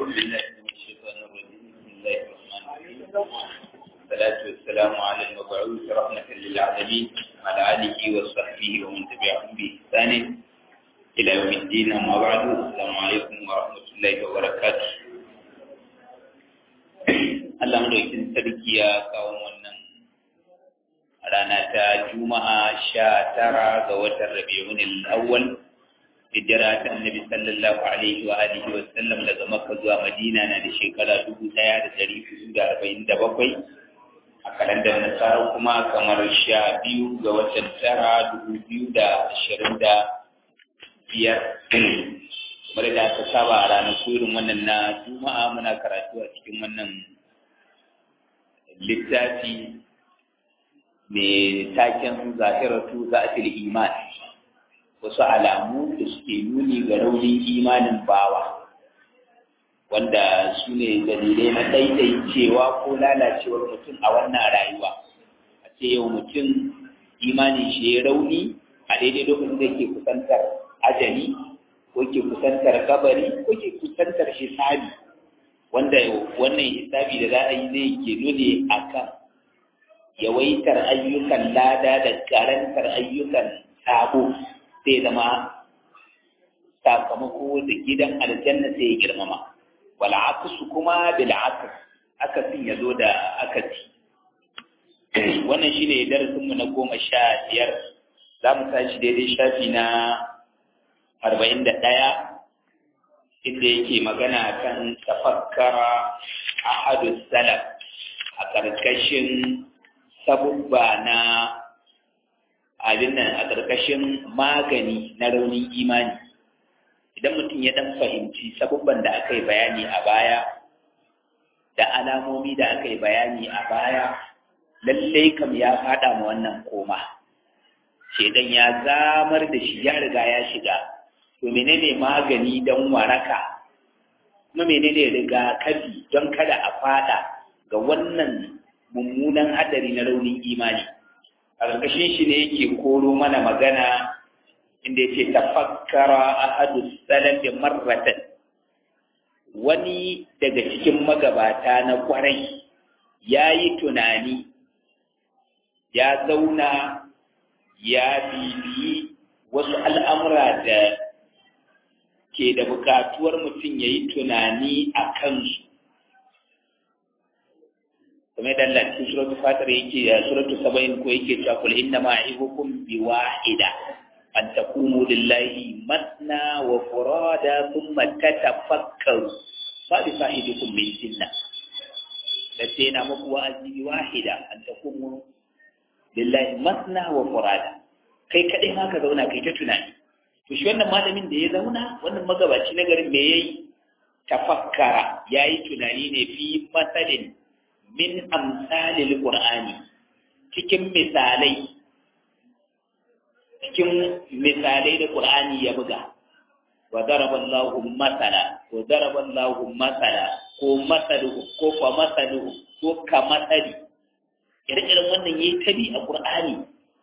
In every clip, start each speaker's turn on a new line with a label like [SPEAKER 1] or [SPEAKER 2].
[SPEAKER 1] بالله من الشيطان الرجيم بسم الله الرحمن الرحيم والصلاة والسلام على المبعوث رحمة للعالمين وعلى آله وصحبه ومن تبعهم بإحسان إلى يوم الدين أما بعد السلام عليكم ورحمة الله وبركاته Allah madaukin sarki ya kawo wannan rana ta Juma'a sha tara ga watan Rabiul Awwal hijira ta Annabi sallallahu alaihi wa alihi wa sallam daga Makka zuwa Madina na da shekara dubu ɗaya da ɗari hudu da arba'in da bakwai a kalandar Nasara kuma kamar sha biyu ga watan tara dubu biyu da ashirin da biyar kamar da aka saba a ranar irin wannan na Juma'a muna karatu a cikin wannan littafi mai taken zahiratu za'atil iman wasu alamu da suke nuni ga raunin imanin bawa wanda su ne dalilai na cewa ko lalacewar mutum a wannan rayuwa a ce yau mutum imanin shi ya rauni a daidai lokacin da ke kusantar ajali ko ke kusantar kabari ko ke kusantar hisabi wanda wannan hisabi da za a yi zai ke nuni a kan yawaitar ayyukan lada da karantar ayyukan sabo sai zama sakamako da gidan aljanna sai ya girmama wal aksu kuma bil aks akasin ya zo da akasi wannan shine darasin mu na goma sha biyar za mu tashi daidai shafi na arba'in da ɗaya inda yake magana kan tafakkara ahadu salaf a ƙarƙashin sabubba na abin nan a ƙarƙashin magani na raunin imani idan mutum ya ɗan fahimci sabubban da aka yi bayani a baya da alamomi da aka yi bayani a baya lallai kam ya faɗa ma wannan koma shedan ya zamar da shi ya riga ya shiga to menene magani don waraka kuma menene rigakafi don kada a faɗa ga wannan mummunan hadari na raunin imani a ƙarƙashin shi ne yake koro mana magana inda yake tafakkara ahadu salafi marratan wani daga cikin magabata na kwarai ya yi tunani ya zauna ya bibiyi wasu al'amura da ke da bukatuwar mutum ya yi tunani a kansu kuma da Allah cikin suratul fatir yake ya suratul saba'in ko yake cewa kul inna ma ibukum bi wahida an taqumu lillahi matna wa furada thumma tatafakkaru fa bi fa'idukum min jinna da sai na muku wa'azi bi wahida an taqumu lillahi matna wa furada kai kadai ma ka zauna kai ta tunani to shi wannan malamin da ya zauna wannan magabaci na garin me yayi tafakkara yayi tunani ne fi masalin min amsalil qur'ani cikin misalai cikin misalai da qur'ani ya buga wa daraba Allahu masala wa daraba Allahu masala ko masalu ko fa masalu ko ka masali irin wannan yayi tabi a qur'ani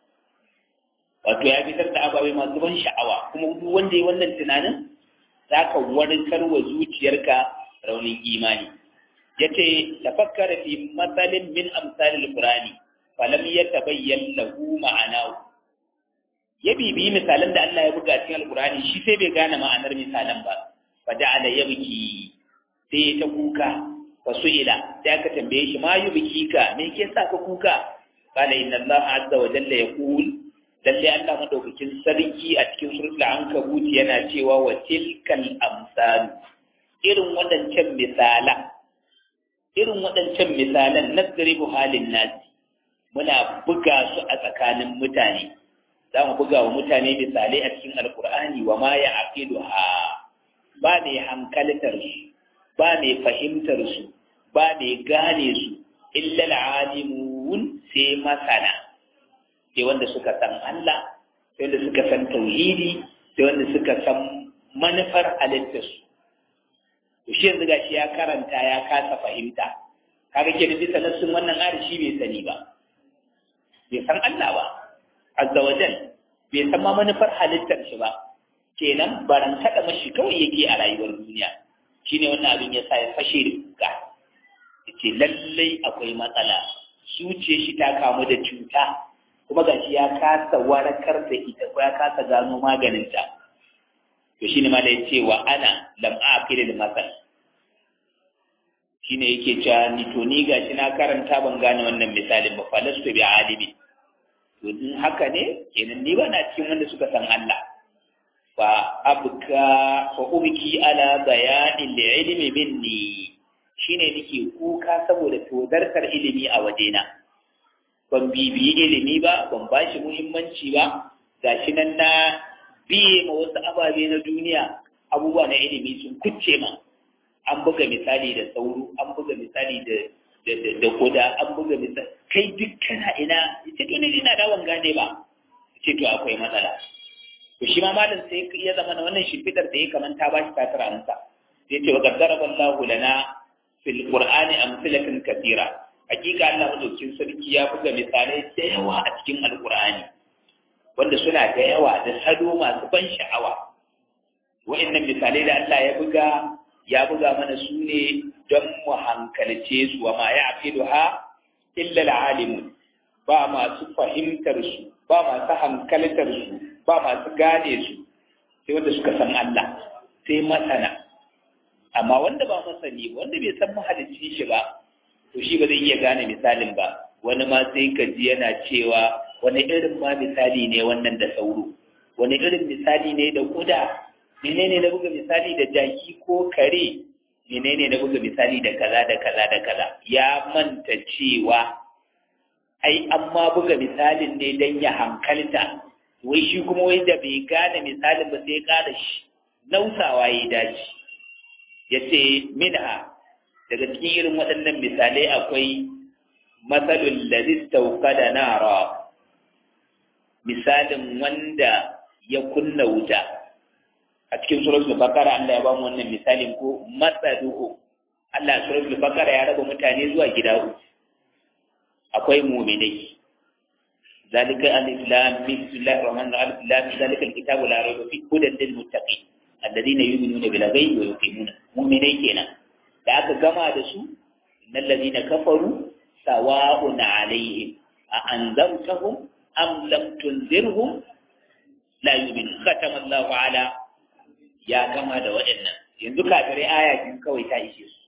[SPEAKER 1] wato ya fitar da ababai masu ban sha'awa kuma duk wanda ya wannan tunanin zaka warkar wa zuciyarka raunin imani yace tafakkara fi matsalin min amsalil qur'ani falam yatabayyan lahu ma'anahu ya bibi misalan da Allah ya buga cikin alqur'ani shi sai bai gane ma'anar misalan ba fa ja'ala yabki sai ta kuka fa su'ila sai aka tambaye shi ma yubki ka me ke sa ka kuka qala inna Allah azza wa jalla yaqul lalle Allah madaukakin sarki a cikin suratul ankabut yana cewa wa tilkal amsal irin wadancan misalan irin waɗancan misalan na halin nasi muna buga su a tsakanin mutane za mu buga wa mutane misalai a cikin alkur'ani wa ma ya aqidu ha ba mai hankaltar su ba mai fahimtar su ba mai gane su illa al'alimun sai masana sai wanda suka san Allah sai wanda suka san tauhidi sai wanda suka san manufar halittarsu to shi yanzu gashi ya karanta ya kasa fahimta kaga ke da bisa nassin wannan ayar shi bai sani ba bai san Allah ba azza wajal bai san ma manufar halittar shi ba kenan baran kada mashi kawai yake a rayuwar duniya shine wannan abin ya sa ya fashe da kuka ce lallai akwai matsala zuciya shi ta kamu da cuta kuma gashi ya kasa warakar da ita ko ya kasa gano maganinta to shine ma da yace wa ana lam aqil al masal shine yake cewa ni to ni gashi na karanta ban gane wannan misalin ba falastu bi alimi to in haka ne kenan ni ba na cikin wanda suka san Allah fa abka fa ubki ala bayanin li ilmi minni shine nake kuka saboda tozartar ilimi a wajena ban bibiyi ilimi ba ban bashi muhimmanci ba gashi nan na biye ma wasu ababe na duniya abubuwa na ilimi sun kucce ma an buga misali da sauro an buga misali da da koda an buga misali kai duk kana ina ce to ne ina da wan gane ba ce to akwai matsala to shi ma malam sai ya zama na wannan shimfidar da ya kamanta ba shi tatar amsa sai ce wa qaddara wallahu lana fil qur'ani amsalatan kathira hakika Allah madaukin sarki ya buga misalai da yawa a cikin alqur'ani wanda suna da yawa da sado masu ban sha'awa wa'annan misalai da Allah ya buga ya buga mana su ne don mu hankalce su wa ma ya afidu ha illa al'alimu ba masu fahimtar su ba masu hankaltar su ba masu gane su sai wanda suka san Allah sai masana amma wanda ba masani wanda bai san mahalicci shi ba to shi ba zai iya gane misalin ba wani ma sai ka ji yana cewa wani irin ma misali ne wannan da sauro wani irin misali ne da kuda menene na buga misali da jaki ko kare menene na buga misali da kaza da kaza da kaza ya manta cewa ai an ma buga misalin ne don ya hankalta wai shi kuma wai da bai gane misalin ba sai ya kada shi nausawa ya dace ya ce minha daga cikin irin waɗannan misalai akwai matsalul ladis da nara misalin wanda ya kunna wuta a cikin suratul baqara Allah ya ba mu wannan misalin ko matsaduhu Allah suratul baqara ya raba mutane zuwa gida uku akwai mu'minai zalika al-islam bismillahir rahmanir rahim alif lam zalika al-kitabu la rayba fihi hudan lil muttaqin alladhina yu'minuna bil ghaibi wa yuqimuna mu'minai kenan da aka gama da su innal ladina kafaru sawa'un alaihim a anzartahum am lam tunzirhum la yu'minun khatama Allahu ala ya gama da waɗannan yanzu kafirai aya biyu kawai ta ishe su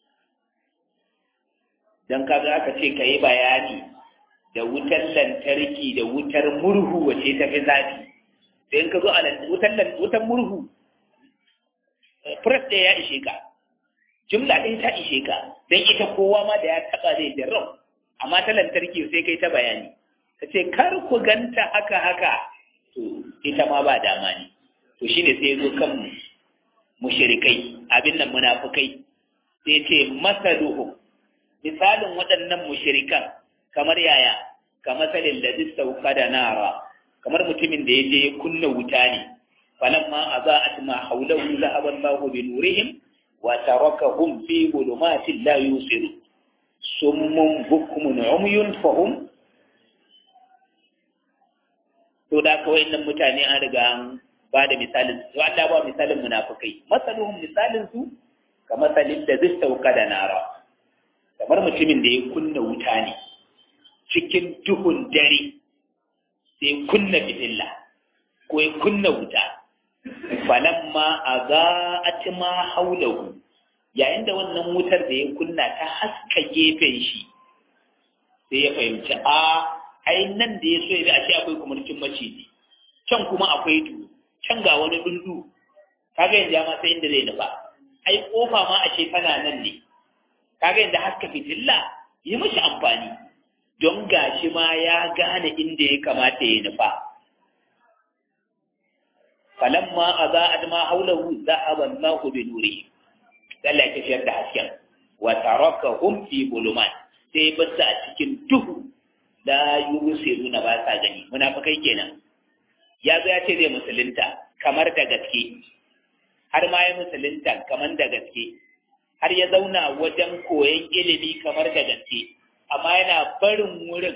[SPEAKER 1] don kaga aka ce ka yi bayani da wutar lantarki da wutar murhu wace ta fi zafi sai in ka zo a wutar murhu press ɗaya ya ishe ka jumla ɗaya ta ishe ka don ita kowa ma da ya taɓa zai jarrau amma ta lantarki sai kai ta bayani ka ce kar ku ganta haka haka to ita ma ba dama ne to shine sai ya zo kan mushrikai abin nan munafukai sai ce masaluhum misalin waɗannan mushrikan kamar yaya kamar salin da sauka da nara kamar mutumin da ya je ya kunna wuta ne falamma aza'at ma hawlahu zahaba Allahu bi nurihim wa tarakahum fi dhulumatin la yusiru summun bukmun umyun fahum to da kawai nan mutane an riga an ba da misalin su Allah ba misalin munafikai masaluhum misalin su kamar salin da zai sauka da nara kamar mutumin da ya kunna wuta ne cikin duhun dare sai kunna fitilla ko ya kunna wuta falamma aza'at ma haulahu yayin da wannan wutar da ya kunna ta haska gefen shi sai ya fahimci a ai nan da ya so ya bi a ce akwai kumurcin maciji can kuma akwai duhu can ga wani dundu kaga yanzu ya ma sai inda zai nufa ai kofa ma a ce tana nan ne kaga yanzu haska fitilla yi mashi amfani don gashi ma ya gane inda ya kamata ya nufa falamma aza'at ma haulahu zahaba Allahu bi nurihi Allah ya tafiyar da hasken wa tarakahum fi bulumat sai basu a cikin duhu la yusiruna ba sa gani munafikai kenan ya zo ya ce zai musulunta kamar da gaske har ma ya musulunta kamar da gaske har ya zauna wajen koyon ilimi kamar da gaske amma yana barin wurin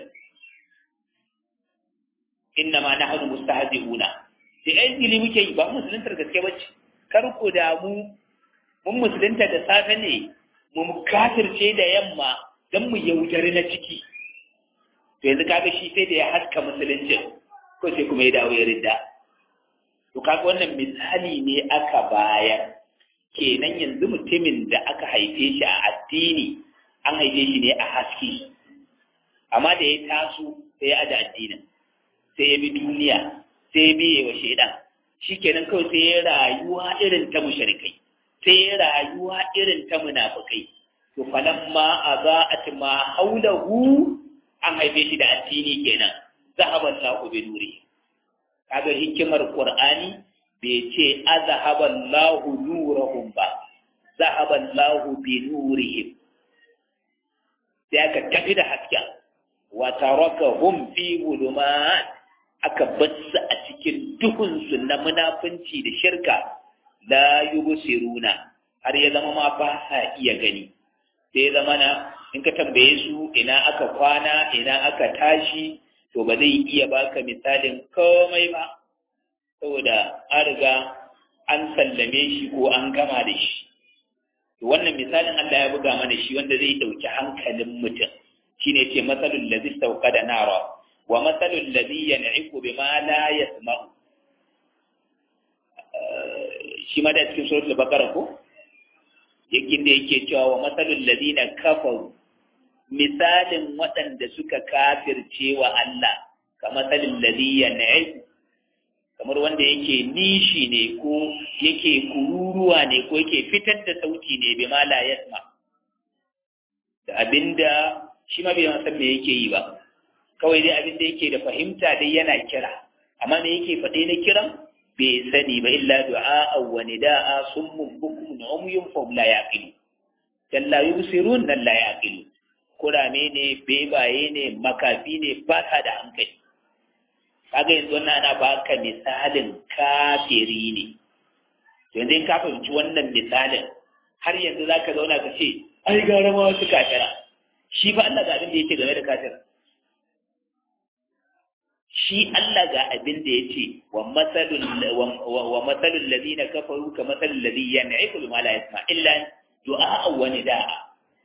[SPEAKER 1] inna ma nahnu mustahzi'una sai ai ilimi muke yi ba musuluntar gaske bace kar ku damu mun musulunta da safe ne mu kafirce da yamma don mu yaudari na ciki to yanzu kaga shi sai da ya haska musuluncin ko sai kuma ya dawo ya ridda to kaga wannan misali ne aka bayar kenan yanzu mutumin da aka haife shi a addini an haife shi ne a haske amma da ya taso sai ya aje addinin sai ya bi duniya sai ya biye wa shaidan shikenan kawai sai ya rayuwa irin ta mushrikai sai ya rayuwa irin ta munafikai to falamma aza'at ma haulahu an haife shi da addini kenan zahaba Allahu bi nuri kaga hikimar Qur'ani bai ce azhaba Allahu nurahum ba zahaba Allahu bi nurihim sai aka tafi da hasken wa tarakahum fi zulumat aka batsa a cikin duhun su na munafunci da shirka la yubsiruna har ya zama ma ba sa iya gani sai zama na in ka tambaye su ina aka kwana ina aka tashi to ba zai iya baka misalin komai ba saboda an riga an sallame shi ko an gama da shi to wannan misalin Allah ya buga mana shi wanda zai dauki hankalin mutum shine ce masalul ladzi da nara wa masalul ladzi yan'iqu bima la yasma'u shi ma da cikin suratul baqara ko yakin da yake cewa wa masalul ladina kafaru misalin waɗanda suka kafirce wa Allah ka masalin ladiyya na'iku kamar wanda yake nishi ne ko yake kururuwa ne ko yake fitar da sauti ne bi ma la yasma da abinda shi ma bai san me yake yi ba kawai dai abinda yake da fahimta dai yana kira amma me yake faɗe na kiran bai sani ba illa du'a wa nida'a summun bukum umyun fa la yaqilu jalla yubsirun la yaqilu kurame ne bebaye ne makafi ne ba ta da hankali kaga yanzu wannan ana baka misalin kafiri ne yanzu in ka fahimci wannan misalin har yanzu za ka zauna ka ce ai gara ma wasu kafira shi fa Allah ga abin da yake game da kafira shi Allah ga abin da yake wa masalul wa masalul ladina kafaru ka masalul ladhi yan'iqu bima la yasma illa du'a wa nidaa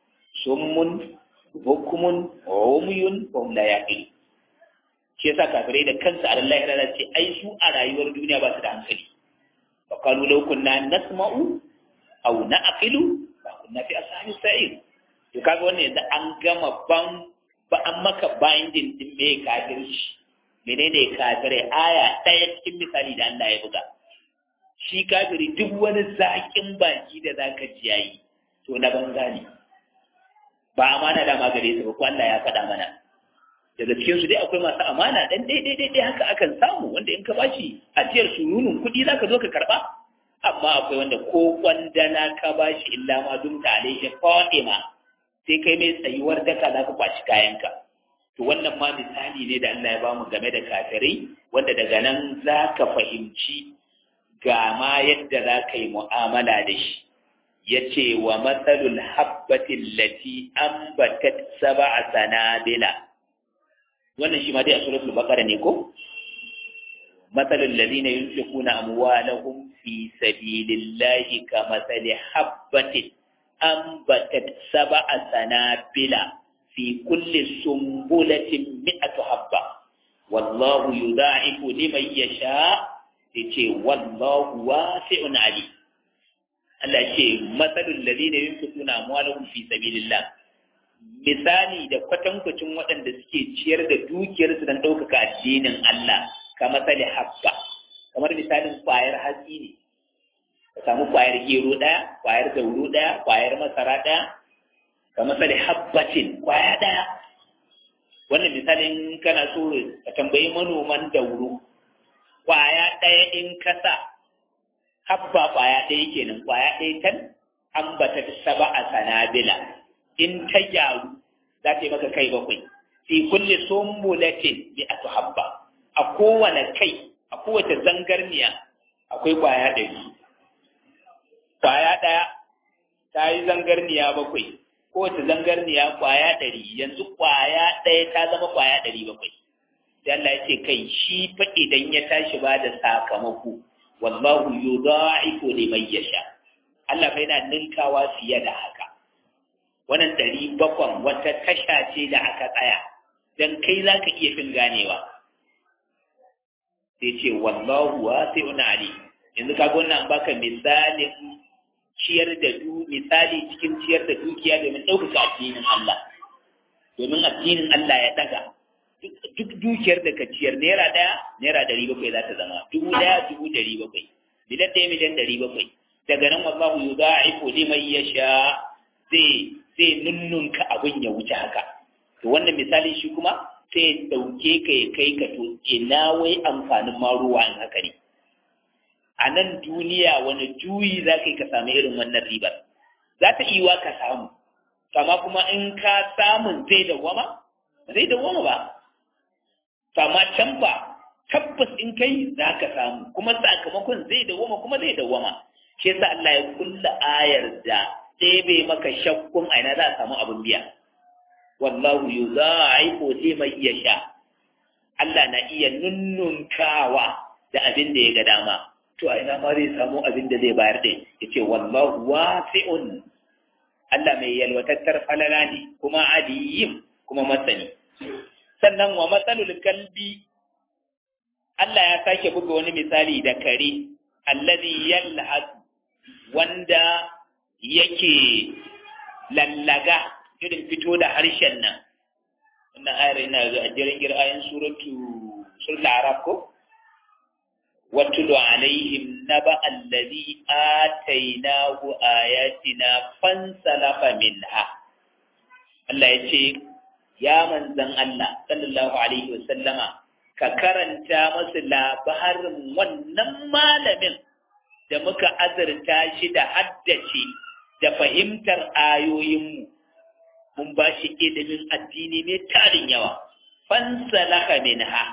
[SPEAKER 1] summun hukumun umyun wa hum la yaqilun shi yasa kafirai da kansu a Allah ya ce ai su a rayuwar duniya ba su da hankali fa qalu law kunna nasma'u aw na'qilu fa kunna fi ashabi sa'ir to kaga wannan yanzu an gama ban ba an maka binding din me kafirci menene kafirai aya ɗaya cikin misali da Allah ya buga shi kafiri duk wani zaƙin baki da zaka ji yayi to na banza ne ba amana da magare su ba ko Allah ya faɗa mana daga cikin su dai akwai masu amana dan dai dai dai haka akan samu wanda in ka bashi ajiyar sununun kuɗi zaka zo ka karba amma akwai wanda ko kwandana ka bashi illa ma dum ta alaihi fa'ima sai kai mai tsayuwar daka zaka kwaci kayanka to wannan ma misali ne da Allah ya bamu game da kafirai wanda daga nan zaka fahimci ga ma yadda za ka yi mu'amala da shi ya ce wa matsalul habbatin lati an batat saba a sanabila wannan shi ma dai a suratul baqara ne ko matsalul ladina yunfiquna amwalahum fi sabilillahi ka matsali habbatin an batat saba a sanabila fi kulli sumbulatin mi'atu habba wallahu yudha'ifu liman yasha yace wallahu wasi'un alim Allah ce matsalul ladina yunfiquna amwalahum fi sabilillah misali da kwatankwacin waɗanda suke ciyar da dukiyarsu don ɗaukaka addinin Allah ka matsali habba kamar misalin kwayar hatsi ne ka samu kwayar gero ɗaya kwayar dauro ɗaya kwayar masara ɗaya ka matsali habbatin kwaya ɗaya wannan misalin kana so ka tambayi manoman dauro kwaya ɗaya in kasa habba kwaya ɗaya kenan kwaya ɗaya tan ambata ta saba a sanabila in ta gyaru za ta yi maka kai bakwai fi kulli sumbulatin bi atu habba a kowane kai a kowace zangarniya akwai kwaya ɗari kwaya ɗaya ta yi zangarniya bakwai kowace zangarniya kwaya ɗari yanzu kwaya ɗaya ta zama kwaya ɗari bakwai sai Allah ya ce kai shi fa idan ya tashi ba da sakamako wallahu yudha'ifu liman yasha Allah fa yana ninkawa fiye da haka wannan ɗari bakwan wata tasha ce da aka tsaya don kai za ka iya fin ganewa sai ce wallahu wasi'un ali yanzu kaga wannan baka misalin ciyar da du misali cikin ciyar da dukiya domin ɗaukaka addinin Allah domin addinin Allah ya daga duk dukiyar da ka ciyar naira ɗaya naira ɗari bakwai za ta zama dubu ɗaya dubu ɗari bakwai miliyan ɗaya miliyan ɗari bakwai daga nan wallahu yudha'ifu liman yasha zai zai nunnunka abin ya wuce haka to wannan misali shi kuma sai ya ɗauke ka ya kai ka to ina wai amfanin ma ruwa in haka ne a nan duniya wani juyi za ka yi ka sami irin wannan ribar za ta iya ka samu kama kuma in ka samun zai dawwama zai dawwama ba kama can ba tabbas in kai za ka samu kuma sakamakon zai dawwama kuma zai dawwama shi yasa Allah ya kulla ayar da ɗebe maka shakkun aina za a samu abin biya wallahu yudha'ifu liman yasha Allah na iya nunnunkawa da abin da ya ga dama to a ina ma zai samu abin da zai bayar da yace wallahu wasi'un Allah mai yalwatattar falala ne kuma aliyim kuma masani sannan wa matsalul kalbi Allah ya sake buga wani misali da kare allazi yalhas wanda yake lallaga irin fito da harshen nan wannan ayar ina ga ajirin gir'ayin suratu suratul arab ko watulu alaihim naba allazi atainahu ayatina fansalafa minha Allah ya ce ya manzan Allah sallallahu alaihi wasallama ka karanta masu labarin wannan malamin da muka azurta shi da haddace da fahimtar ayoyinmu mun ba shi ilimin addini ne tarin yawa fansalaka minha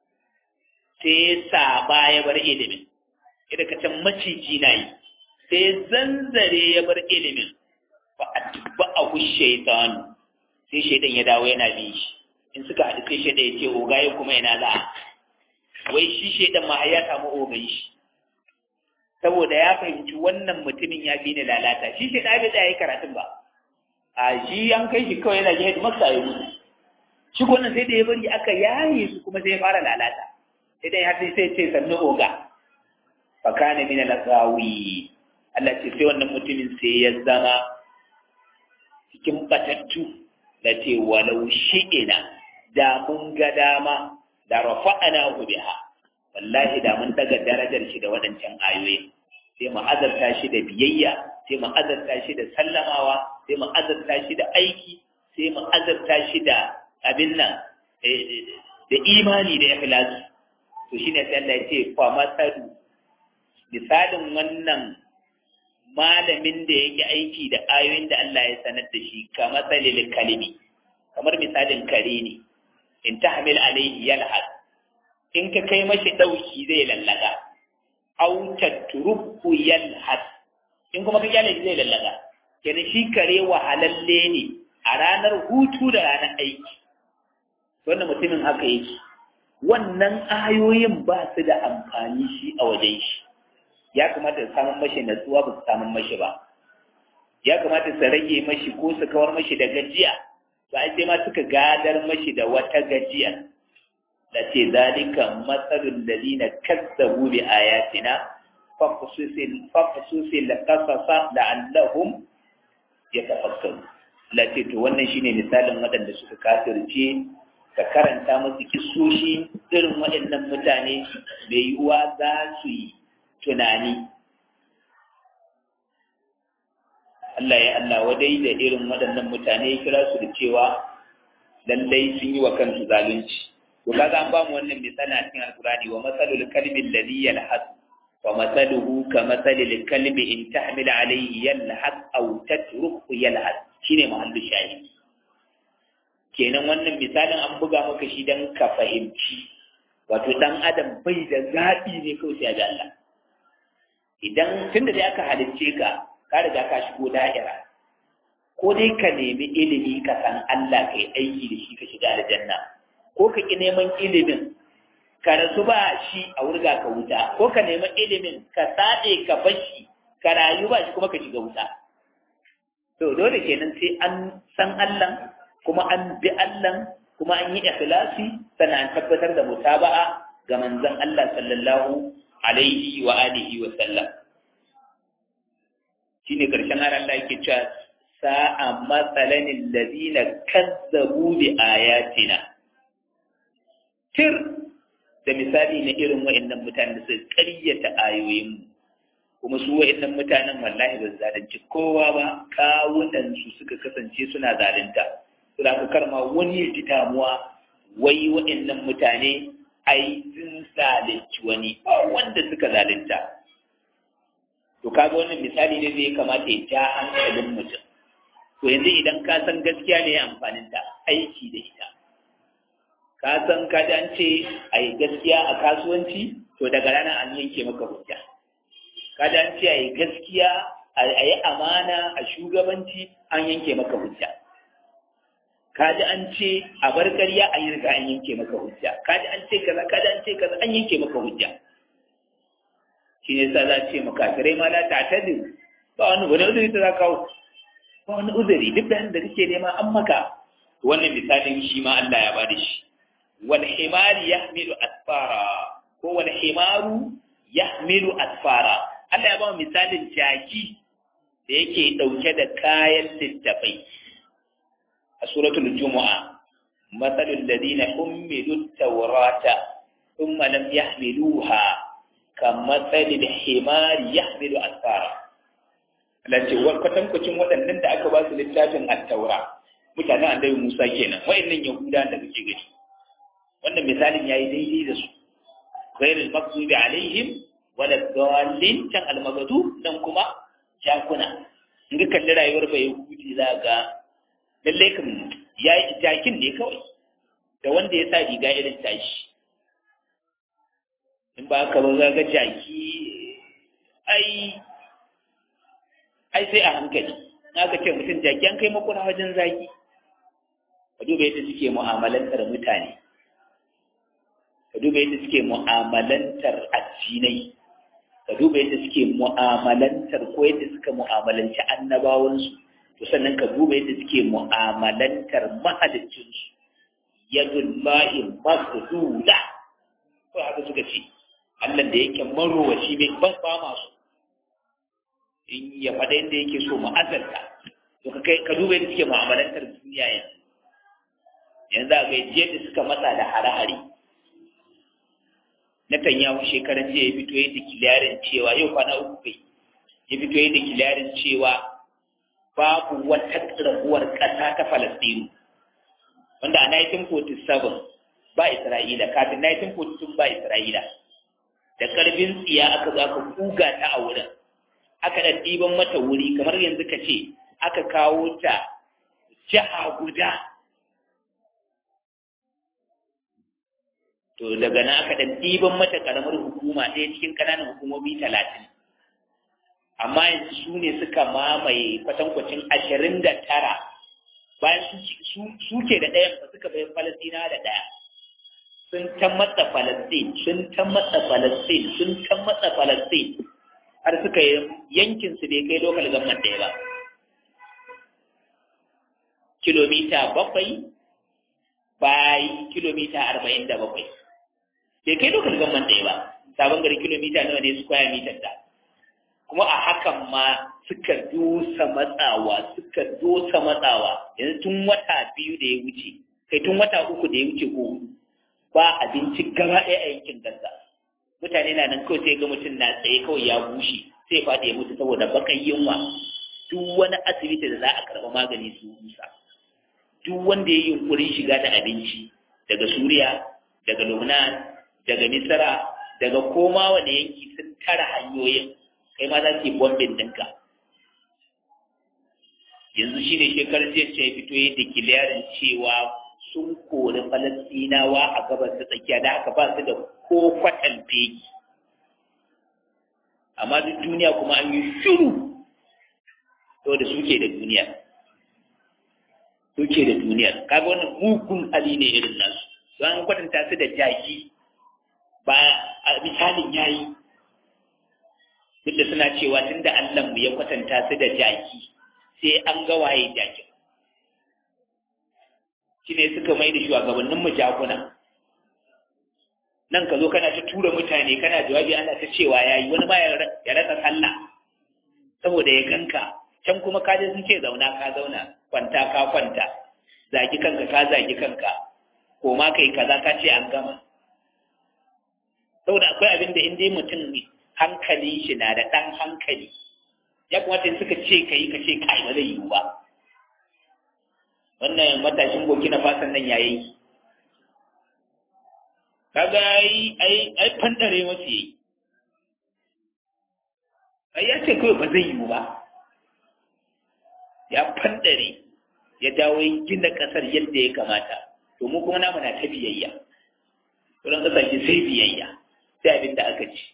[SPEAKER 1] sai saba ya bar ilimin idan ka can maciji na yi sai zanzare ya bar ilimin ba a tubba a shaitan sai shaitan ya dawo yana bin shi in suka haɗu sai shaitan ya ce ogaye kuma yana za wai shi shaitan ma ya samu ogan shi saboda ya fahimci wannan mutumin ya fi ni lalata shi shaitan bai tsaya yi karatun ba a shi an kai shi kawai yana jihar maksa ya mutu shi wannan sai da ya bari aka yaye su kuma sai ya fara lalata sai dai har sai ce sannu oga fa kana min al-ghawi Allah ce sai wannan mutumin sai ya zama cikin batattu da ce walau shi'ina da mun ga dama da rafa'ana biha wallahi da mun daga darajar shi da waɗancan ayoyi sai mu azarta shi da biyayya sai mu azarta shi da sallamawa sai mu azarta shi da aiki sai mu azarta shi da abin nan da imani da ikhlasi to shine sai Allah ya ce fa masalu misalin wannan malamin da yake aiki da ayoyin da Allah ya sanar da shi ka masalil kalimi kamar misalin kare ne in tahmil alaihi yalhad in ka kai mashi dauki zai lallaga aw tatruku yalhad in kuma ka kyale zai lallaga kenan shi kare wahalalle ne a ranar hutu da ranar aiki wannan mutumin haka yake wannan ayoyin ba su da amfani shi a wajen shi ya kamata su samun mashi natsuwa ba su samun mashi ba ya kamata su rage mashi ko su kawar mashi da gajiya ba sai ma suka gadar mashi da wata gajiya da ce zalika matsalul ladina kazzabu bi ayatina faqsusil qasasa la'allahum yatafakkarun lati to wannan shine misalin waɗanda suka kafirce ka karanta musu kisoshi irin waɗannan mutane mai yiwuwa za su yi tunani Allah ya Allah wadai da irin waɗannan mutane kira su da cewa lallai sun yi wa kansu zalunci to kaga an ba mu wannan misali a cikin alkurani wa masalul kalbi alladhi yalhas wa masaluhu ka masalil kalbi in tahmil alayhi yalhas aw tatruku yalhas shine mahallu shahid kenan wannan misalin an buga maka shi dan ka fahimci wato dan adam bai da zaɓi ne kawai sai ga Allah idan tunda dai aka halicce ka ka riga ka shigo da'ira ko dai ka nemi ilimi ka san Allah kai aiki da shi ka shiga aljanna ko ka ki neman ilimin ka rasu ba shi a wurga ka wuta ko ka nemi ilimin ka sade ka bashi ka rayu ba shi kuma ka shiga wuta to dole kenan sai an san Allah kuma an bi Allah kuma an yi ikhlasi sannan an tabbatar da mutaba'a ga manzon Allah sallallahu alaihi wa alihi wa sallam shine karshen har Allah yake cewa sa'a matsalan alladhina kazzabu bi ayatina tir da misali na irin wa'annan mutanen da suka ƙaryata ayoyin kuma su wa'annan mutanen wallahi ba zalunci kowa ba kawunan su suka kasance suna zalunta su da karma wani ya ji damuwa wai wa'annan mutane ai sun zalunci wani wanda suka zalunta to kaga wannan misali ne zai kamata ya ja hankalin mutum to yanzu idan ka san gaskiya ne amfanin ta aiki da ita ka san ka ji an ce a yi gaskiya a kasuwanci to daga ranar an yanke maka hujja ka ji an ce a yi gaskiya a yi amana a shugabanci an yanke maka hujja ka ji an ce a bar ƙarya an yi riga an yanke maka hujja ka ji an ce kaza ka ji an ce kaza an yanke maka hujja shi ne sa za ce makafirai ma la ta'tadiru ba wani wani uzuri ta za kawo ba wani uzuri duk da da kake nema an maka wannan misalin shi ma Allah ya bada shi wal himari yahmilu asfara ko wal himaru yahmilu asfara Allah ya ba misalin jaki da yake dauke da kayan littafai a suratul jumu'a masalul ladina ummilu tawrata thumma lam yahmiluha kamatsalil himari yahmilu asfara lace kwatankwacin waɗannan da aka ba su littafin attaura mutanen annabi Musa kenan wayannan yahuda da kake gani wannan misalin yayi daidai da su ghairul maghdubi alaihim wala dallin tan almagadu dan kuma jakuna in ka kalli rayuwar bai yahudi za ga lalle kan yayi jakin ne kawai da wanda ya sa riga irin tashi in ba ka ba ga jaki ai ai sai a hankali na ka ce mutum jaki an kai makuna wajen zaki ka duba yadda suke mu'amalantar mutane ka duba yadda suke mu'amalantar addinai ka duba yadda suke mu'amalantar ko yadda suka mu'amalanci annabawansu to sannan ka duba yadda suke mu'amalantar mahaliccinsu yadullahi masduda ko haka suka ce Allah da yake marowaci mai ban ba masu in ya faɗa yadda yake so mu azalta to ka kai ka duba yadda suke mu'amalantar duniya yanzu yanzu a gaji yadda suka matsa da hare-hare na Tanyahu shekaran jiya ya fito yadda kiliyarin cewa yau kwana uku kai ya fito yadda kiliyarin cewa babu wata raguwar ƙasa ta Falastinu wanda a 1947 ba Isra'ila kafin 1942 ba Isra'ila da ƙarfin tsiya aka zo aka kuga ta a wurin aka da ɗiban mata wuri kamar yanzu ka ce aka kawo ta jiha guda to daga nan aka ɗan ɗiban mata ƙaramar hukuma ɗaya cikin ƙananan hukumomi talatin amma yanzu su ne suka mamaye kwatankwacin ashirin da tara bayan su ke da ɗayan ba suka bayan falastina da ɗaya sun ta matsa falastin sun ta matsa falastin sun ta matsa falastin har suka yi yankin su bai kai lokal gamman ɗaya ba kilomita bakwai bai kilomita arba'in da bakwai bai kai lokal gamman ɗaya ba sabon gari kilomita nawa ne su kwaya mitar da kuma a hakan ma suka dosa matsawa suka dosa matsawa yanzu tun wata biyu da ya wuce kai tun wata uku da ya wuce ko ba abinci gaba ɗaya a yankin gaza mutane na nan kawai sai ga mutum na tsaye kawai ya bushe sai faɗi ya mutu saboda bakan yunwa duk wani asibiti da za a karɓa magani su rusa duk wanda ya yi yunkurin shiga da abinci daga suriya daga lubnan daga misra daga koma wani yanki sun tara hanyoyin kai ma za su yi bombin ɗinka yanzu shi ne shekarar jiya ce fito ya declaring cewa sun kori falastinawa a gabas ta tsakiya da aka ba su da ko kwatan fegi amma duk duniya kuma an yi shiru to da suke da duniya suke da duniyar kaga wannan mugun hali ne irin nasu don an kwatanta su da jaki ba a misalin yayi duk da suna cewa tun da Allah mu ya kwatanta su da jaki sai an ga waye jakin shi ne suka mai da shugabannin mu jakuna nan ka zo kana ta tura mutane kana jawabi ana ta cewa yayi wani ma ya rasa sallah saboda ya ganka can kuma ka je sun ce zauna ka zauna kwanta ka kwanta zagi kanka ka zagi kanka ko ma kai kaza ka ce an gama saboda akwai abin da inda mutum hankali shi na da ɗan hankali ya kamata in suka ce ka yi ka ce kai ba zai yiwu ba wannan matashin burkina fason nan yayi kaga ai ai ai fandare masu yi ai ya ce kawai ba zai yiwu ba ya fandare ya dawo gina ƙasar yadda ya kamata to mu kuma namu na ta biyayya wurin ƙasashe sai biyayya sai abin da aka ci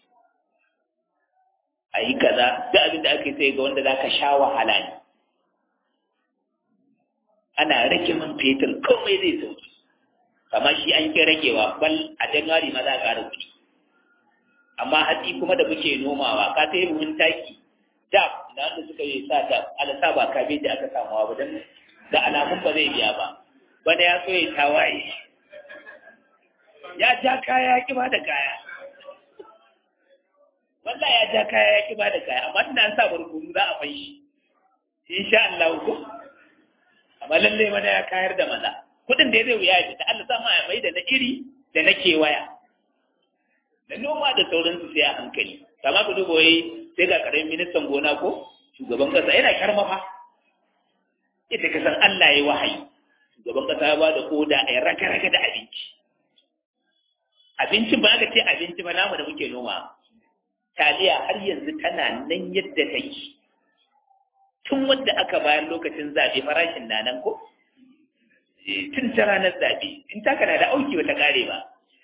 [SPEAKER 1] a yi kaza duk abin da aka yi sai ga wanda za ka sha wahala ne ana rage man fetur komai zai sauki amma shi an ki ragewa bal a januwari ma za a ƙara kuɗi amma hatsi kuma da muke nomawa ka ta yi buhun taki da da wanda suka yi sa da alasa ba kabeji aka samuwa ba don da alamun ba zai biya ba wanda ya so ya tawaye ya ja kaya ya ki ba da kaya wallah ya ja kaya ya ki ba da kaya amma ina sa barkono za a fashi insha Allah ko amma lalle mana ya kayar da maza kudin da zai wuya da Allah sama ya mai da na iri da na kewaya da noma da sauransu sai a hankali kama ku duba wai sai ga karamin ministan gona ko shugaban kasa yana karmafa ita ka san Allah ya wahayi shugaban kasa ya ba da koda a raka-raka da abinci abincin ba aka ce abinci ba namu da muke noma taliya har yanzu tana nan yadda take tun wanda aka bayar lokacin zaɓe farashin na nan ko tun ta ranar zaɓe in taka na da auki wata ƙare ba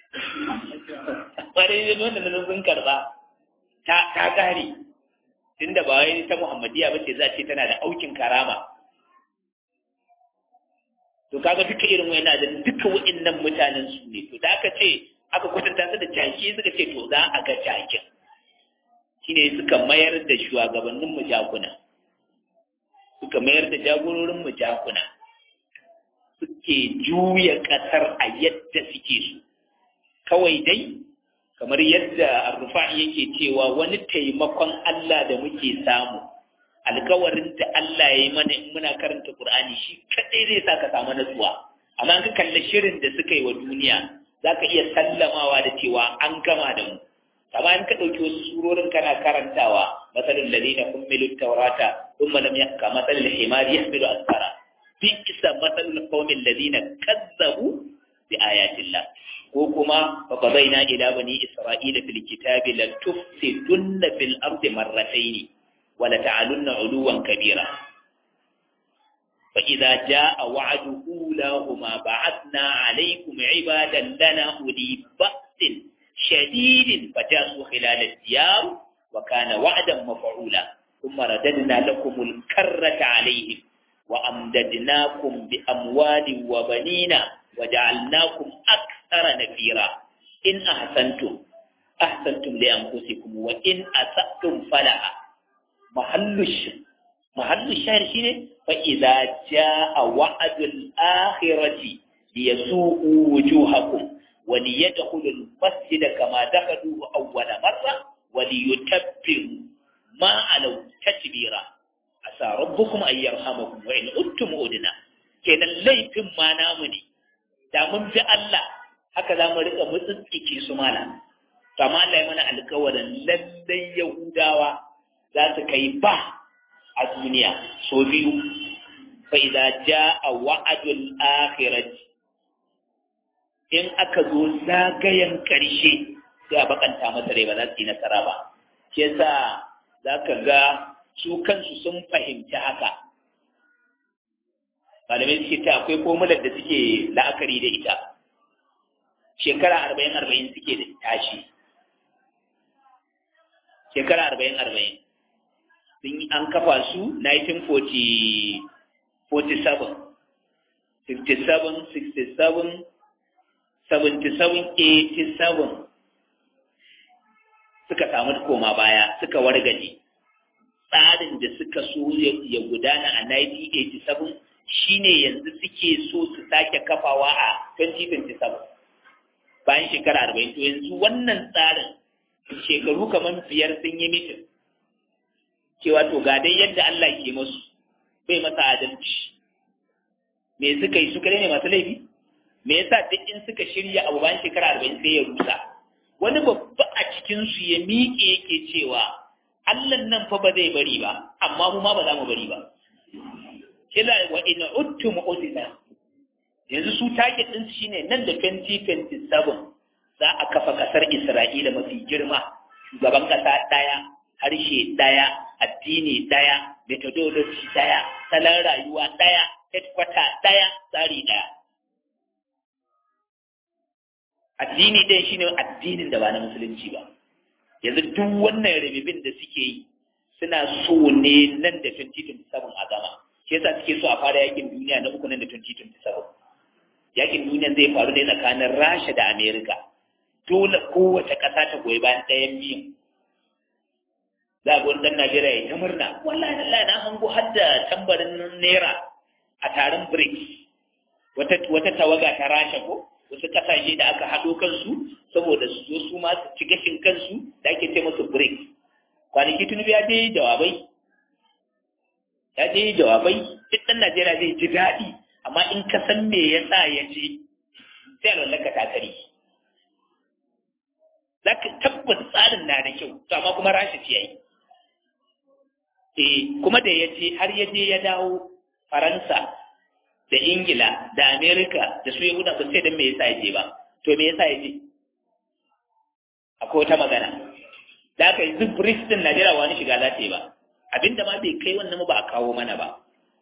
[SPEAKER 1] ba dai wanda na sun karɓa ta ƙare tun da ba wai ta muhammadiya ba ce za ce tana da aukin karama to kaga duka irin wani da duka wa'innan mutanen su ne to da aka ce aka kwatanta su da jaki suka ce to za a ga jakin shine suka mayar da shugabannin mu jakuna suka mayar da jagororin mu jakuna suke juya kasar a yadda suke su kawai dai kamar yadda arrufa'i yake cewa wani taimakon Allah da muke samu alkawarin da Allah ya yi mana in muna karanta Qur'ani shi kadai zai sa ka samu natsuwa amma ka kalli shirin da suka yi wa duniya zaka iya sallamawa da cewa an gama da mu amma in ka ɗauki wasu surorin kana karantawa masalin ladina kummilu taurata thumma lam yahka masalil himar yahmilu asfara bi isa masalul qawmin ladina kazzabu bi ayatillah ko kuma fa qadaina ila bani isra'ila fil kitabi la tufsidunna fil ardi marratayn wa la ta'alunna 'uluwan kabira fa idza jaa wa'du ulahuma ba'athna 'alaykum 'ibadan lana uli ba'sin شديد فجاسوا خلال الديار وكان وعدا مفعولا ثم رددنا لكم الكرة عليهم وأمددناكم بأموال وبنين وجعلناكم أكثر نفيرا إن أحسنتم أحسنتم لأنفسكم وإن أسأتم فلها محل الشهر محل الشهر شنو فإذا جاء وعد الآخرة ليسوءوا وجوهكم وليدخلوا المسجد كما دخلوه أول مرة وليتبروا ما علوا تتبيرا عسى ربكم أن يرحمكم وإن أنتم أدنا كان الليفin ma namu ne da mun bi Allah haka za mu rika mutsitsike su mana kama Allah ya mana alƙawarin lallai Yahudawa za su kai ba a duniya so biyu fa idza jaa wa'dul akhirati in aka zo zagayen ƙarshe sai a bakanta masa rai ba za su yi nasara ba shi yasa za ka ga su kansu sun fahimci haka malamai suke ta akwai fomular da suke la'akari da ita shekara arba'in arba'in suke da tashi shekara arba'in arba'in sun yi an kafa su 1947 57 67 77-87 suka samu koma baya suka wargaje tsarin da suka so ya gudana a 1987 shine yanzu suke so su sake kafawa a 2027 bayan shekara arba'in to yanzu wannan tsarin shekaru kamar biyar sun yi mitin cewa to ga dai yadda Allah ke masu bai masa adalci me suka yi suka ne masu laifi me yasa duk in suka shirya abu bayan shekara arba'in sai ya rusa wani babba a cikinsu ya miƙe yake cewa Allah nan fa ba zai bari ba amma mu ma ba za mu bari ba kila wa in uttum udina yanzu su target din su shine nan da 2027 za a kafa kasar Isra'ila mafi girma shugaban kasa daya harshe daya addini daya methodology daya salon rayuwa daya headquarter daya tsari daya addini ɗaya shine addinin da ba na musulunci ba yanzu duk wannan rabibin da suke yi suna so ne nan da 2027 a gama shi yasa suke so a fara yakin duniya na uku nan da 2027 yakin duniya zai faru ne tsakanin rasha da amerika dole kowace ƙasa ta goyi bayan ɗayan biyun za ga wani ɗan najeriya ya ta murna wallahi wallahi na hango har da tambarin naira a taron brics wata wata tawaga ta rasha ko wasu kasashe da aka haɗo kansu saboda su zo su ma su ci gashin kansu da ake ce musu break kwanaki tunubu ya je jawabai ya je jawabai duk ɗan najeriya zai ji daɗi amma in ka san me ya sa ya je sai a lallaka takari za ka tabbas tsarin na da kyau to amma kuma rashi ce yayi eh kuma da ya je har ya je ya dawo faransa da ingila da amerika da su yahuda ba sai don me yasa yaje ba to me yasa yaje akwai wata magana da aka yanzu brics din najeriya wani shiga za ta yi ba abinda ma bai kai wannan ba a kawo mana ba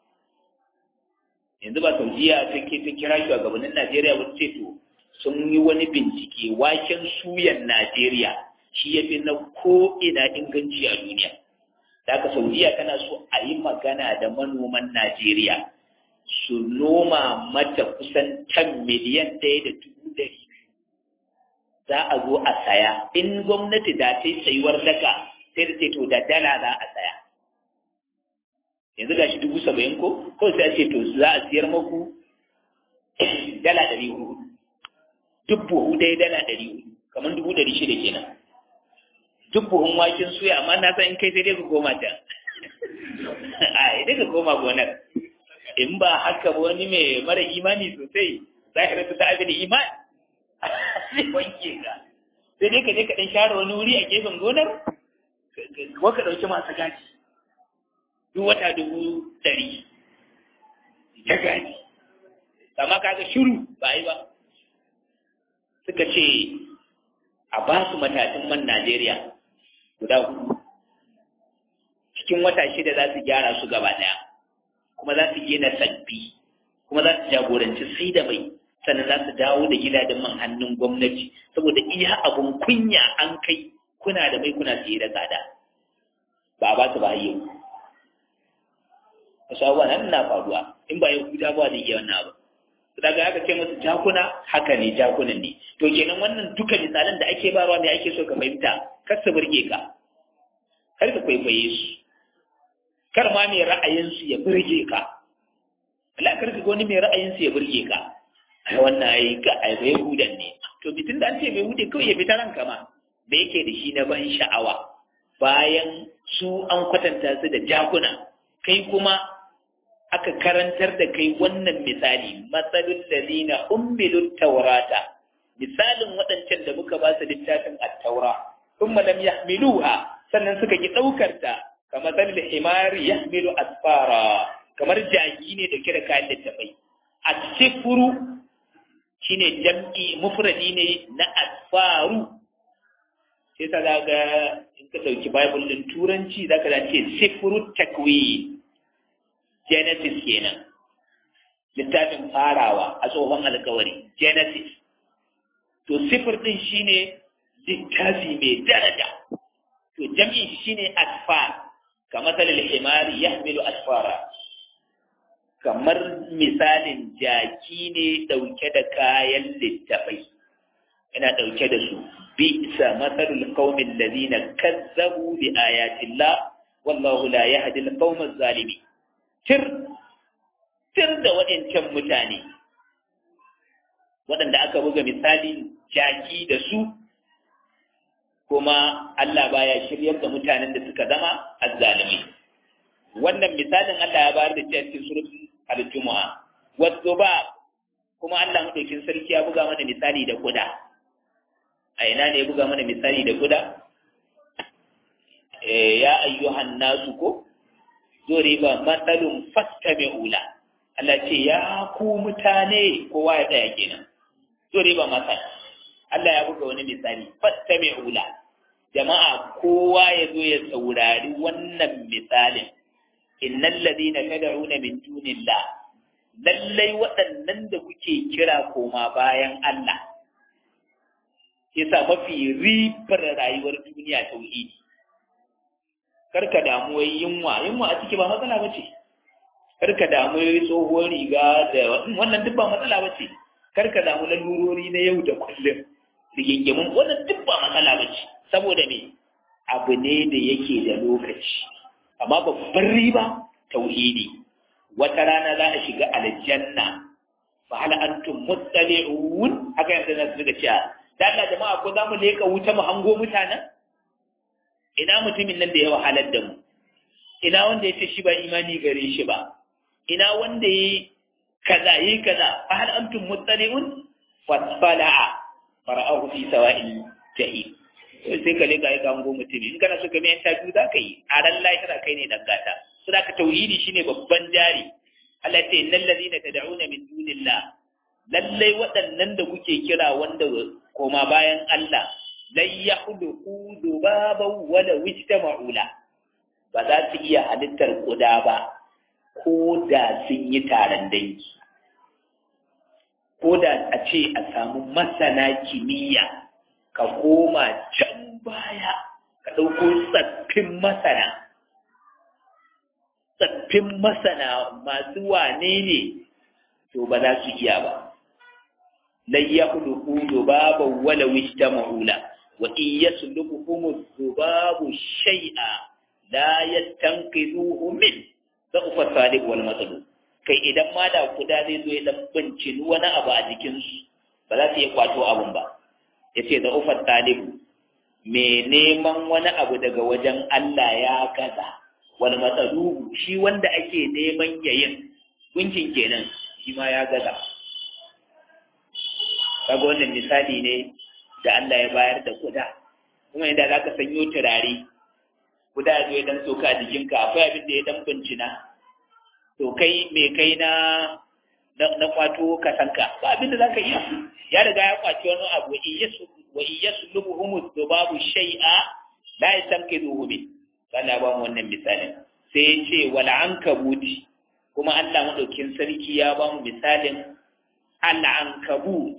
[SPEAKER 1] yanzu ba saudiya ta ke ta kira shugabannin najeriya wani ce to sun yi wani bincike waken suyan najeriya shi ya fi na ko ina inganci a duniya da aka saudiya tana so a yi magana da manoman najeriya su noma mata kusan tan miliyan ɗaya da dubu ɗari za a zo a saya in gwamnati da ta yi tsayuwar daka sai da ce to da dala za a saya yanzu ga shi dubu saba'in ko ko sai a ce to za a siyar maku dala ɗari hudu duk buhu ɗaya dala ɗari hudu kamar dubu ɗari shida kenan duk buhun waken suya amma na san in kai sai dai ka koma can a idan ka koma gonar in ba haka wani mai mara imani sosai zahirar ta abin iman zai wanke ka sai dai ka je ka dan share wani wuri a gefen gonar ko ka dauki masu gaji duk wata dubu ɗari ta gaji amma kaga shiru ba yi ba suka ce a ba su matatun man Najeriya guda hudu cikin wata shida za su gyara su gaba ɗaya kuma za su gina sabbi kuma za su jagoranci sai da mai sannan za su dawo da gidajen man hannun gwamnati saboda iya abun kunya an kai kuna da mai kuna siye da tsada ba a ba su ba yau wasu abubuwa nan na faruwa in ba yau guda ba zai iya wannan abu daga aka ce musu jakuna haka ne jakunan ne to kenan wannan duka misalan da ake barwa ne ake so ka fahimta kar su burge ka kar ka kwaikwaye su kar ma mai ra'ayinsu ya burge ka Allah kar ka wani mai ra'ayinsu ya burge ka ai wannan ai ga ai bai hudan ne to bitin da an ce bai hude kawai ya fita ranka ma da yake da shi na ban sha'awa bayan su an kwatanta su da jakuna kai kuma aka karantar da kai wannan misali matsalin lalina ummilut taurata misalin waɗancan da muka ba su littafin at-taura thumma lam yahmiluha sannan suka ki ɗaukar ta kamar zan himari ya milu asfara kamar jaki ne da kira kayan littafai a sifuru shi ne jam'i mufradi ne na asfaru sai ta zaga in ka ɗauki bible ɗin turanci za ka ce sifuru takwi genesis kenan littafin farawa a tsohon alkawari genesis to sifir ɗin shi ne littafi mai daraja to jam'in shi ne asfar kamar salil himari ya hamilu asfara kamar misalin jaki ne ɗauke da kayan littafai yana ɗauke da su bi'sa mathalul qaumil ladina kazzabu bi ayati Allah wallahu la yahdi al-qawma zalimin tir tir da waɗancan mutane waɗanda aka buga misalin jaki da su kuma Allah baya shiryar da mutanen da suka zama azzalimi wannan misalin Allah ya bayar da shi a cikin suratul al-jumu'a wato ba kuma Allah madaukin sarki ya buga mana misali da kuda a ina ne ya buga mana misali da kuda eh ya ayyuhan nasu ko duriba masalun fastami'ula Allah ce ya ku mutane kowa ya tsaya kenan duriba masal Allah ya buga wani misali fastami'ula jama'a kowa ya zo ya saurari wannan misalin innal ladina tad'una min dunillah lallai waɗannan da kuke kira koma bayan Allah yasa mafi ribar rayuwar duniya tauhidi karka damu wai yunwa yunwa a ciki ba matsala bace karka damu wai tsohuwar riga da wannan duk ba matsala bace karka damu lalurori na yau da kullum rigingimin wannan duk ba matsala bace saboda me abu ne da yake da lokaci amma babban riba tauhidi wata rana za a shiga aljanna fa hal antum muttali'un haka yanzu na suka cewa da Allah jama'a ko za mu leka wuta mu hango mutanen ina mutumin nan da ya wahalar da mu ina wanda ya ce shi ba imani gare shi ba ina wanda ya kaza yi kaza fa hal antum muttali'un fasfala'a fara'ahu fi sawa'il jahim sai ka leka ya hango mutumi in kana so ka mai interview za ka yi a ran lahira kai ne dan gata su da ka tauhidi shine babban jari Allah ce innal ladina tad'una min dunillah lallai waɗannan da kuke kira wanda koma bayan Allah lan yakhluqu dubaban wala wijtama'ula ba za su iya halittar kuda ba ko da sun yi taron dangi ko da a ce a samu masana kimiyya ka koma can baya ka ɗauko tsaffin masana tsaffin masana masu wane ne to ba za su iya ba lan yakhluqu dubaban wala wijtama'ula wa in yasluquhum dhubabu shay'a la yastanqidhuhu min da'ufa salib wal matlub kai idan ma da kuda zai zo ya dan bincini wani abu a jikin su ba za su iya kwato abun ba yace da'ufa salib me neman wani abu daga wajen Allah ya gaza wal matlub shi wanda ake neman yayin gunkin kenan shi ma ya gaza kaga wannan misali ne da Allah ya bayar da kuda kuma idan za ka sanyo turare kuda zo ya dan soka a jikinka akwai abin da ya dan bincina to kai me kai na na kwato ka sanka ba abin da za ka iya ya riga ya kwaci wani abu wa iyasu lubuhum dubabu shay'a la yastanqidhuhu min Allah ba mu wannan misalin sai ya ce wal ankabuti kuma Allah madaukin sarki ya ba mu misalin al ankabut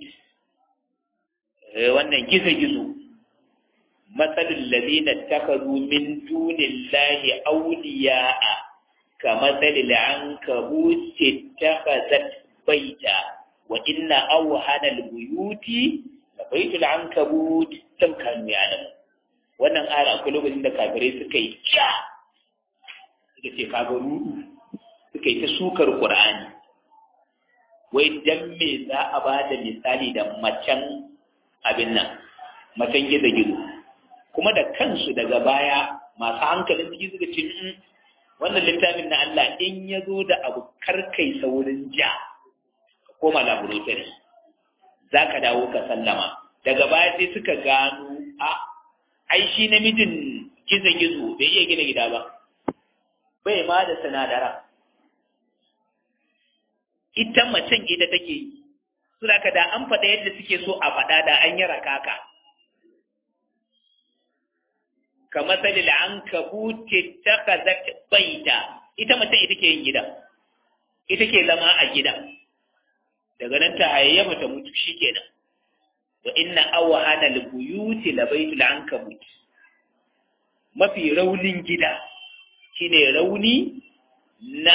[SPEAKER 1] wannan gizo-gizo matsalin lalina takazu min dunin lahi auliya'a ka matsalin an kabuce takazat baita wa inna auhana buyuti da baitul an kabut don kanu yanar wannan ara akwai lokacin da kafirai suka yi kya suka ce kaga rudu suka yi ta sukar ƙur'ani wai dan me za a ba da misali da macen abin nan matan gizo-gizo kuma da kansu daga baya masu hankalin ciki suka ce wannan littafin na Allah in ya zo da abu karkai saurin ja ka koma laboratory za ka dawo ka sallama daga baya sai suka gano a ai shi namijin gizo-gizo bai iya gina gida ba bai ma da sinadara ita macen ita take yi suna ka da an faɗa yadda suke so a faɗa da an yi rakaka ka matsalil an ka buce ta ka baita ita mace ita ke yin gida ita ke zama a gida daga nan ta hayayyafa ta mutu shi kenan wa inna awa hana buyuti la baitul ankabut mafi raunin gida shine rauni na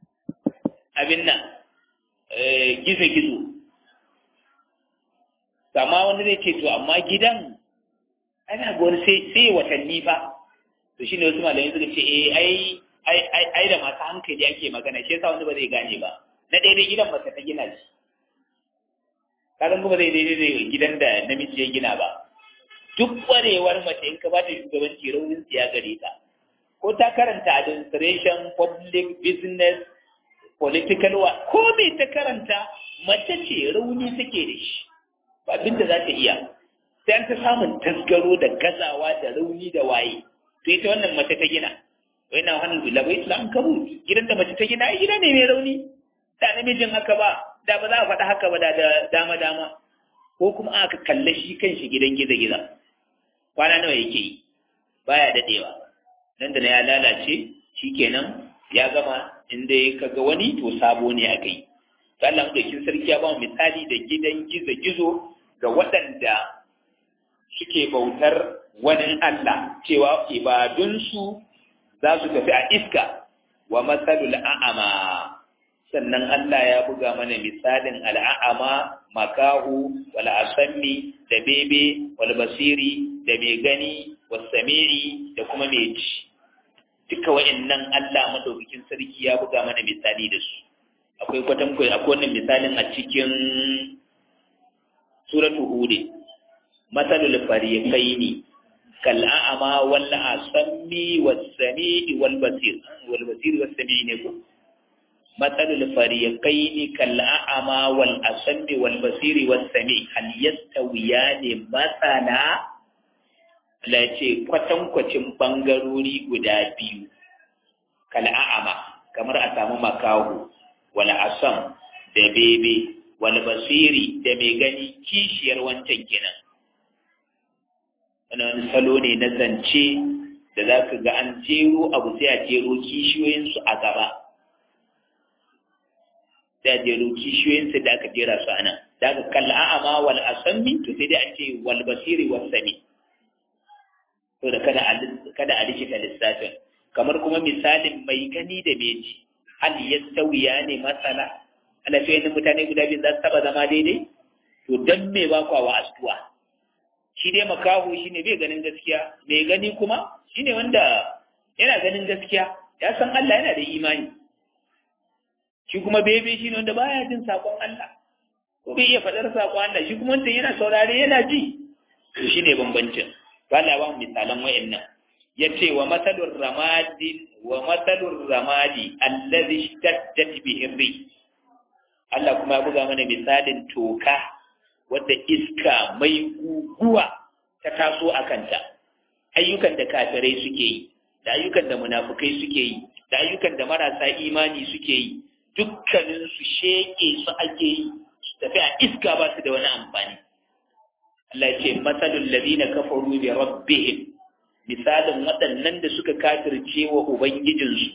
[SPEAKER 1] abin nan gizo-gizo amma wani zai ce to amma gidan ana ga wani sai sai watanni fa to shine wasu malamai suka ce eh ai ai ai ai da masu hankali ake magana shi yasa wani ba zai gane ba na daidai gidan mace ta gina shi kadan kuma zai daidai da gidan da namiji ya gina ba duk kwarewar mace in ka bata shugabanci raunin ya gare ta ko ta karanta administration public business political wa ko me ta karanta mace ce rauni take da shi ba abin da za ta iya sai an ta samun tasgaro da gazawa da rauni da waye to ita wannan mace ta gina wai na hannun bila bai islam kabu gidan da mace ta gina ai gida ne mai rauni da namijin haka ba da ba za a faɗa haka ba da dama dama ko kuma aka kalle shi kan shi gidan giza giza kwana nawa yake yi baya dadewa nan da na ya lalace shikenan ya gama inda ya kaga wani to sabo ne aka yi Allah madaukin sarki ya ba mu misali da gidan gizo gizo ga waɗanda suke bautar wani Allah cewa ibadunsu za su tafi a iska wa matsalul a'ama sannan Allah ya buga mana misalin al'a'ama makahu wal asammi da bebe wal basiri da mai gani was sami'i da kuma mai ji duka wa'annan Allah madaukakin sarki ya buga mana misali da su akwai kwatan akwai wannan misalin a cikin suratu hud masalul fariqaini kal a'ama wal asammi was sami'i wal basir wal basir was sami'i ne ko masalul fariqaini kal a'ama wal asammi wal basir was sami'i hal yastawiyani masala la ce kwatankwacin bangarori guda biyu kal a'ama kamar a samu makahu wal asam da bebe wal basiri da mai gani kishiyar wancan kenan wani salo ne na zance da za ka ga an jero abu sai a jero kishiyoyinsu a gaba sai a jero kishiyoyinsu da aka jera su a nan da aka kalla a'ama wal asammi to sai dai a ce wal basiri wal sami to da kada a kada a rikita lissafin kamar kuma misalin mai gani da meji hal yastawiya ne masala ana ce yadda mutane guda biyu za su taba zama daidai to dan me ba kwa wa astuwa shi dai makahu shi ne bai ganin gaskiya mai gani kuma shi ne wanda yana ganin gaskiya ya san Allah yana da imani shi kuma bebe shi ne wanda baya jin sakon Allah ko bai iya faɗar sakon Allah shi kuma wanda yana saurare yana ji to shi ne bambancin ba Allah ba mu misalan wayannan yace wa masalur ramadi wa masalur ramadi allazi ishtaddat bihi ri Allah kuma ya buga mana misalin toka wadda iska mai guguwa ta taso a kanta ayyukan da kafirai suke yi da ayyukan da munafukai suke yi da ayyukan da marasa imani suke yi dukkanin su sheke su ake yi su tafi a iska ba su da wani amfani Allah ce masalul ladina kafaru bi rabbihim misalin waɗannan da suka kafirce wa ubangijinsu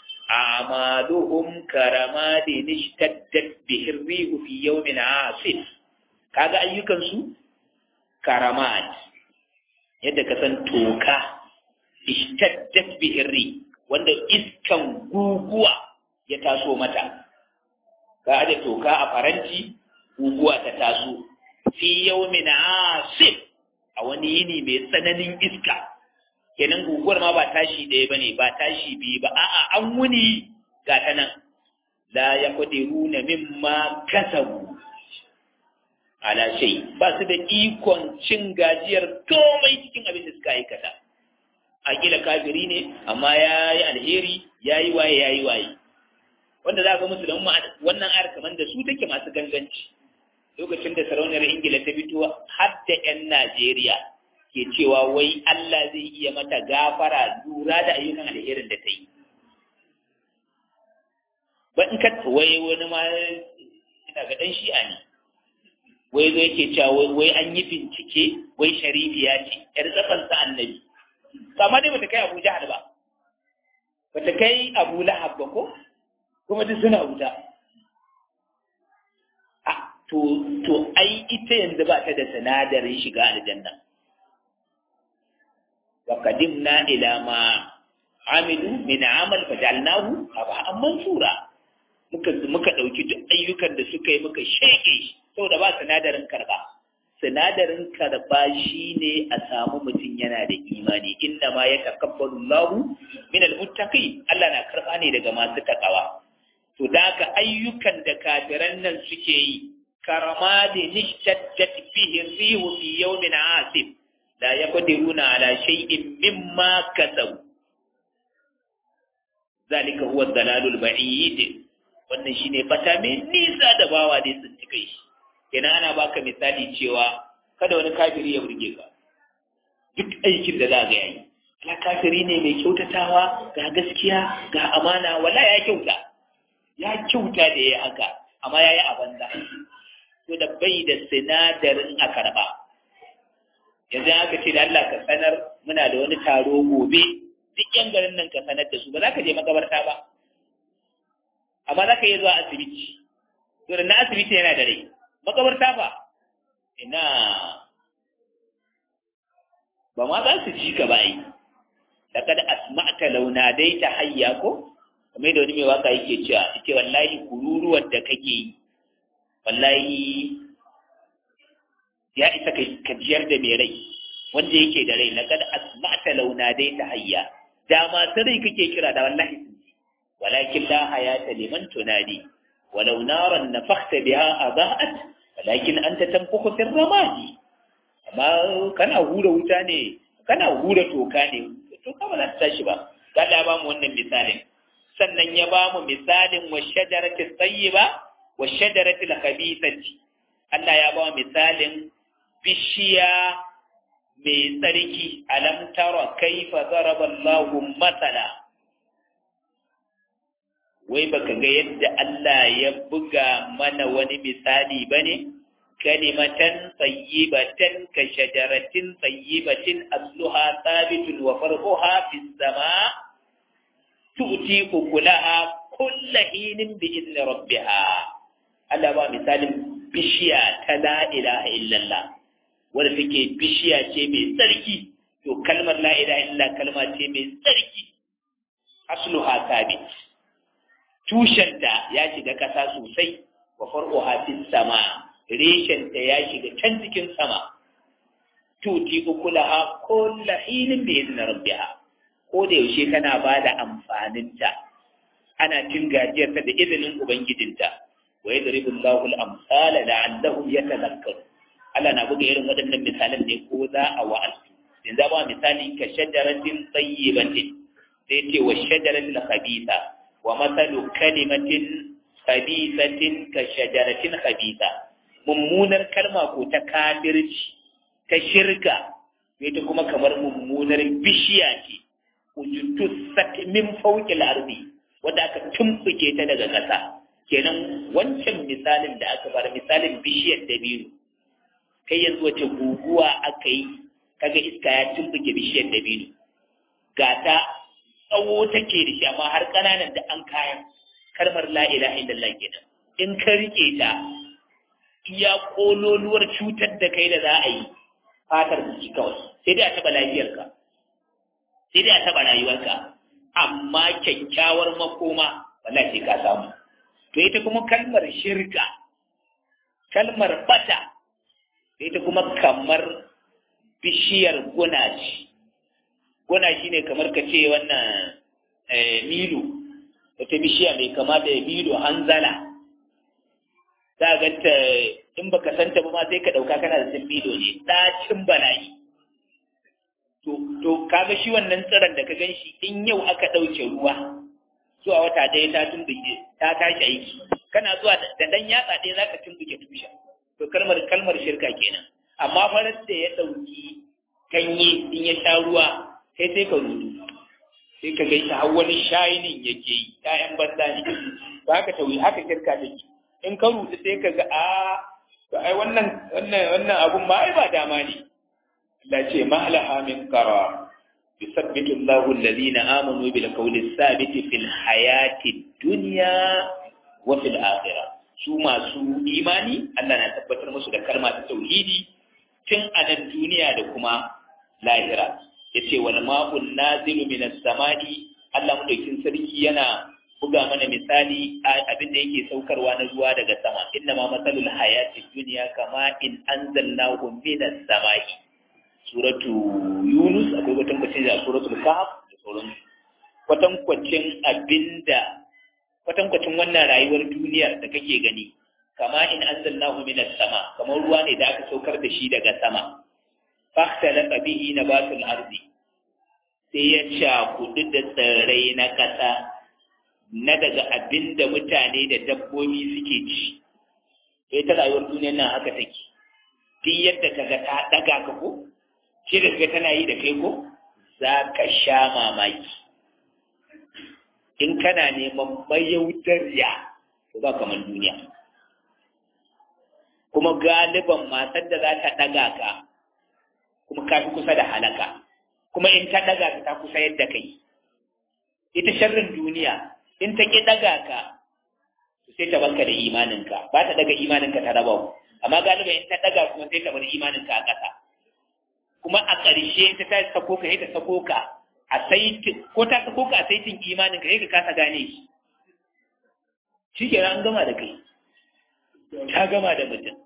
[SPEAKER 1] amaluhum karamadin ishtaddat bihi rihu fi yawmin asif kaga ayyukansu karamat yadda ka san toka ishtaddat bihi wanda iskan guguwa ya taso mata ka aje toka a faranti guguwa ta taso fi yawmin asif a wani yini mai tsananin iska kenan guguwar ma ba tashi ɗaya bane ba tashi biyu ba a'a an wuni ga ta nan la yaqdiruna mimma kasabu ala shay ba su da ikon cin gajiyar komai cikin abin da suka aikata a kila kafiri ne amma ya yi alheri ya yi waye ya yi waye wanda za ga musu da wannan ayar kamar da su take masu ganganci lokacin da sarauniyar ingila ta fito har da 'yan najeriya ke cewa wai allah zai iya mata gafara lura da ayyukan alherin da ta yi ba in ka wai wani ma ina ga ɗan shi'a ne wai zo yake cewa wai an yi bincike wai sharifiya ce yar tsatsan sa annabi amma dai bata kai Abu Jahal ba bata kai Abu Lahab ba ko kuma duk suna wuta a to to ai ita yanzu ba ta da sinadarin shiga aljanna wa qadimna ila ma amilu min amal fajalnahu aba mansura muka muka dauki duk ayyukan da suka yi muka sheke shi saboda ba sinadarin karba sinadarin karba shine a samu mutum yana da imani inna ma ya takabbalu Allahu min almuttaqi Allah na karba ne daga masu takawa to da ka ayyukan da kafiran nan suke yi karamadi nishtaddat fihi rihu fi yawmin asif la yaqdiruna ala shay'in mimma kasabu zalika huwa dalalul ba'id wannan shine bata mai nisa da bawa dai sun cika shi kenan ana baka misali cewa kada wani kafiri ya burge ka duk aikin da za ga yayi ala kafiri ne mai kyautatawa ga gaskiya ga amana wala ya kyauta ya kyauta da ya haka amma yayi a banza to da bai da sinadarin a karba yanzu aka ce da Allah ka sanar muna da wani taro gobe duk yan garin nan ka sanar da su ba za ka je makabarta ba amma za ka iya zuwa asibiti to da na asibiti yana da rai makabarta fa ina ba ma za su ci ka ba yi laqad asma'ta law nadaita hayya ko kamar da wani mai waka yake cewa yace wallahi kururuwar da kake yi wallahi ya isa ka jiyar da mai rai wanda yake da rai laqad asma'ta law nadaita hayya da masu rai kake kira da wallahi sun ji walakin la hayata liman tunadi walau naran nafakhta biha adaat walakin anta tanfukhu fi ramadi amma kana hura wuta ne kana hura toka ne toka ba za ta tashi ba Allah ya ba mu wannan misalin sannan ya ba mu misalin wa shajarati tayyiba wa shajarati khabithati Allah ya ba mu misalin bishiya mai tsarki alam tara kaifa daraba Allahu masala wai baka ga yadda Allah ya buga mana wani misali bane kalimatan tayyibatan ka shajaratin tayyibatin asluha thabitun wa farquha fis sama tu'ti ukulaha kulla hinin bi idni rabbiha Allah ba misalin bishiya ta la ilaha illallah wanda take bishiya ce mai tsarki to kalmar la ilaha illallah kalma ce mai tsarki asluha thabit tushenta ya shiga kasa sosai wa farquha fis sama reshenta ya shiga can cikin sama tuti ukulaha kulla hinin bi idni rabbiha ko da yaushe kana ba da amfaninta ana cin gajiyarta da izinin ubangijinta wa yadribu Allahu al-amsala la'allahum yatadhakkarun Allah na buga irin waɗannan misalan ne ko za a wa'azi yanzu ba misali ka shajaratin tayyibatin sai ce wa shajaratil khabitha wa masalu kalimatin khabithatin ka shajaratin khabitha mummunar kalma ko ta kafirci ta shirka ita kuma kamar mummunar bishiya ce ujutussat min fawqil ardi wanda aka tumbuke ta daga ƙasa kenan wancan misalin da aka bar misalin bishiyar dabino kai yanzu wace guguwa aka yi kaga iska ya tumbuke bishiyar dabino ga ta tsawo take da shi amma har ƙananan da an kayan kalmar la ilaha illallah kenan in ka rike ta iya kololuwar cutar da kai da za a yi fatar jiki kawai sai dai a taɓa lafiyarka sai dai a taɓa rayuwarka amma kyakkyawar makoma wallahi sai ka samu to ita kuma kalmar shirka kalmar bata ita kuma kamar bishiyar guna ce guna shine kamar ka ce wannan milo wata bishiya mai kama da milo hanzala za a ganta in baka santa ba ma sai ka ɗauka kana da sun milo ne ɗacin bala'i to kaga shi wannan tsiron da ka gan shi in yau aka ɗauke ruwa zuwa wata ɗaya ta tumbuke ta tashi aiki kana zuwa da ɗan yatsa ɗaya za ka tumbuke tushen to kalmar kalmar shirka kenan amma farar da ya ɗauki ganye in ya sha ruwa sai sai ka rudu sai ka gaisa har wani shayinin yake yi ƴaƴan banza ne ba haka tawi haka shirka take in ka rudu sai ka ga a to ai wannan wannan wannan abun ma ai ba dama ne Allah ce mahalaha min qarar yusabbitu Allahu alladhina amanu bil qawli thabiti fil hayati dunya wa fil akhirah su masu imani Allah na tabbatar musu da kalma ta tauhidi tun a nan duniya da kuma lahira yace wal ma'un nazilu minas sama'i Allah madaukin sarki yana buga mana misali abin da yake saukarwa na zuwa daga sama inna ma matsalul hayati duniya kama in anzalnahu minas samai suratu yunus akwai kwatankwacin da suratul kahf da sauransu kwatankwacin abinda kwatankwacin wannan rayuwar duniyar da kake gani kama in anzalnahu minas sama kamar ruwa ne da aka saukar da shi daga sama fahtalaqa bihi nabatul ardi sai ya cakudu da tsirrai na ƙasa na daga abin da mutane da dabbobi suke ci sai ta rayuwar duniyar nan haka take duk yadda ka ga ta ɗaga ka ko ce da ga tana yi da kai ko za ka sha mamaki in kana neman mayautarya to ba kamar duniya kuma galiban matar da za ta ɗaga ka kuma ka fi kusa da halaka kuma in ta ɗaga ka ta kusa yadda kai ita sharrin duniya in ta ƙi ɗaga ka sai ta banka da imaninka ba ta ɗaga imaninka ta raba amma galiba in ta ɗaga kuma sai ta bar imaninka a ƙasa kuma a ƙarshe ta ta sako ka sai ta sako ka a saitin ko ta sako ka a saitin imaninka sai ka kasa gane shi shi ke an gama da kai ta gama da mutum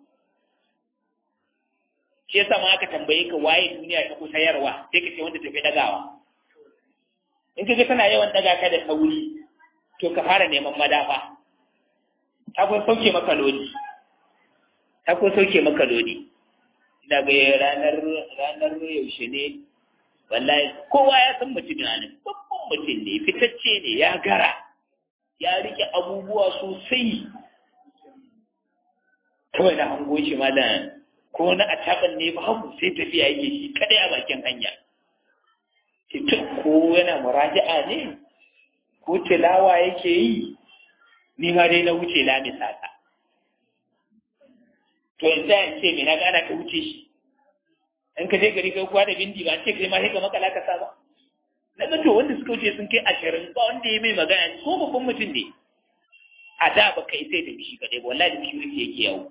[SPEAKER 1] shi yasa ma aka tambaye ka waye duniya ta kusa yarwa sai ka ce wanda tafi ɗagawa in ka ga tana yawan ɗaga ka da sauri to ka fara neman madafa ta kun sauke maka lodi ta kun sauke maka lodi ina ga ranar ranar yaushe ne wallahi kowa ya san mutum na nan babban mutum ne fitacce ne ya gara ya rike abubuwa sosai kawai na hango shi malam ko na a taban ne ba hagu sai tafiya yake shi kadai a bakin hanya ko yana muraja'a ne ko tilawa yake yi ni ma dai na wuce lamisa ta to yanzu ya ce me na gana ka wuce shi in ka je gari kai kuwa da bindi ba ce kai ma sai ka makala ka sa ba na ga to wanda suka wuce sun kai ashirin ba wanda ya mai magana ko babban mutum ne a da ba kai sai da shi kadai ba wallahi da security yake yawo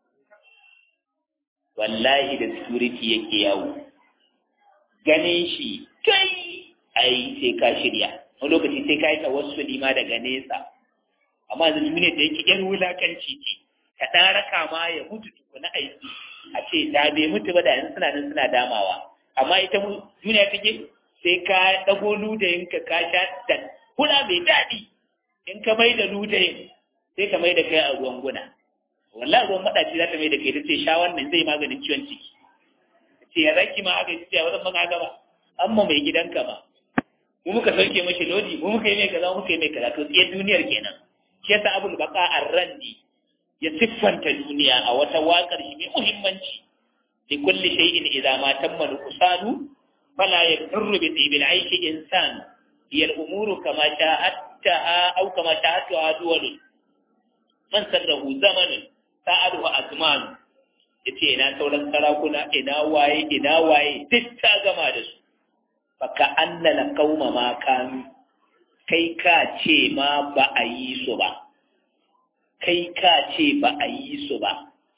[SPEAKER 1] wallahi da security yake yawo ganin shi kai ai sai ka shirya wani lokaci sai ka yi tawassuli ma daga nesa amma yanzu duniya da yake yan wulakanci ce ka ɗan raka ma ya mutu tukuna aiki a ce da bai mutu ba da yanzu suna nan suna damawa amma ita duniya take sai ka ɗago ludayin ka ka sha da hula mai daɗi in ka mai da ludayin sai ka mai da kai a ruwan guna wallahi ruwan maɗaci za ta mai da kai ta ce sha wannan zai maganin ciwon ciki ce ya zaki ma haka ce ba zan maka haka ba amma mai gidanka ba mu muka sauke mashi lodi mu muka yi mai kaza muka yi mai kaza to tsaye duniyar kenan shi yasa abul baqa ar-randi ya siffanta duniya a wata waƙar shi mai muhimmanci li kulli shay'in idza ma tamma al-usanu fala yadurru bi tibil aishi insan hiya al-umuru kama sha'attaha aw kama sha'atuha duwalun man sarrahu zamanun sa'aduhu azman yace ina sauran sarakuna ina waye ina waye duk ta gama da su baka annala qauma ma kanu kai ka ce ma ba a yi su ba kai ka ce ba a yi su ba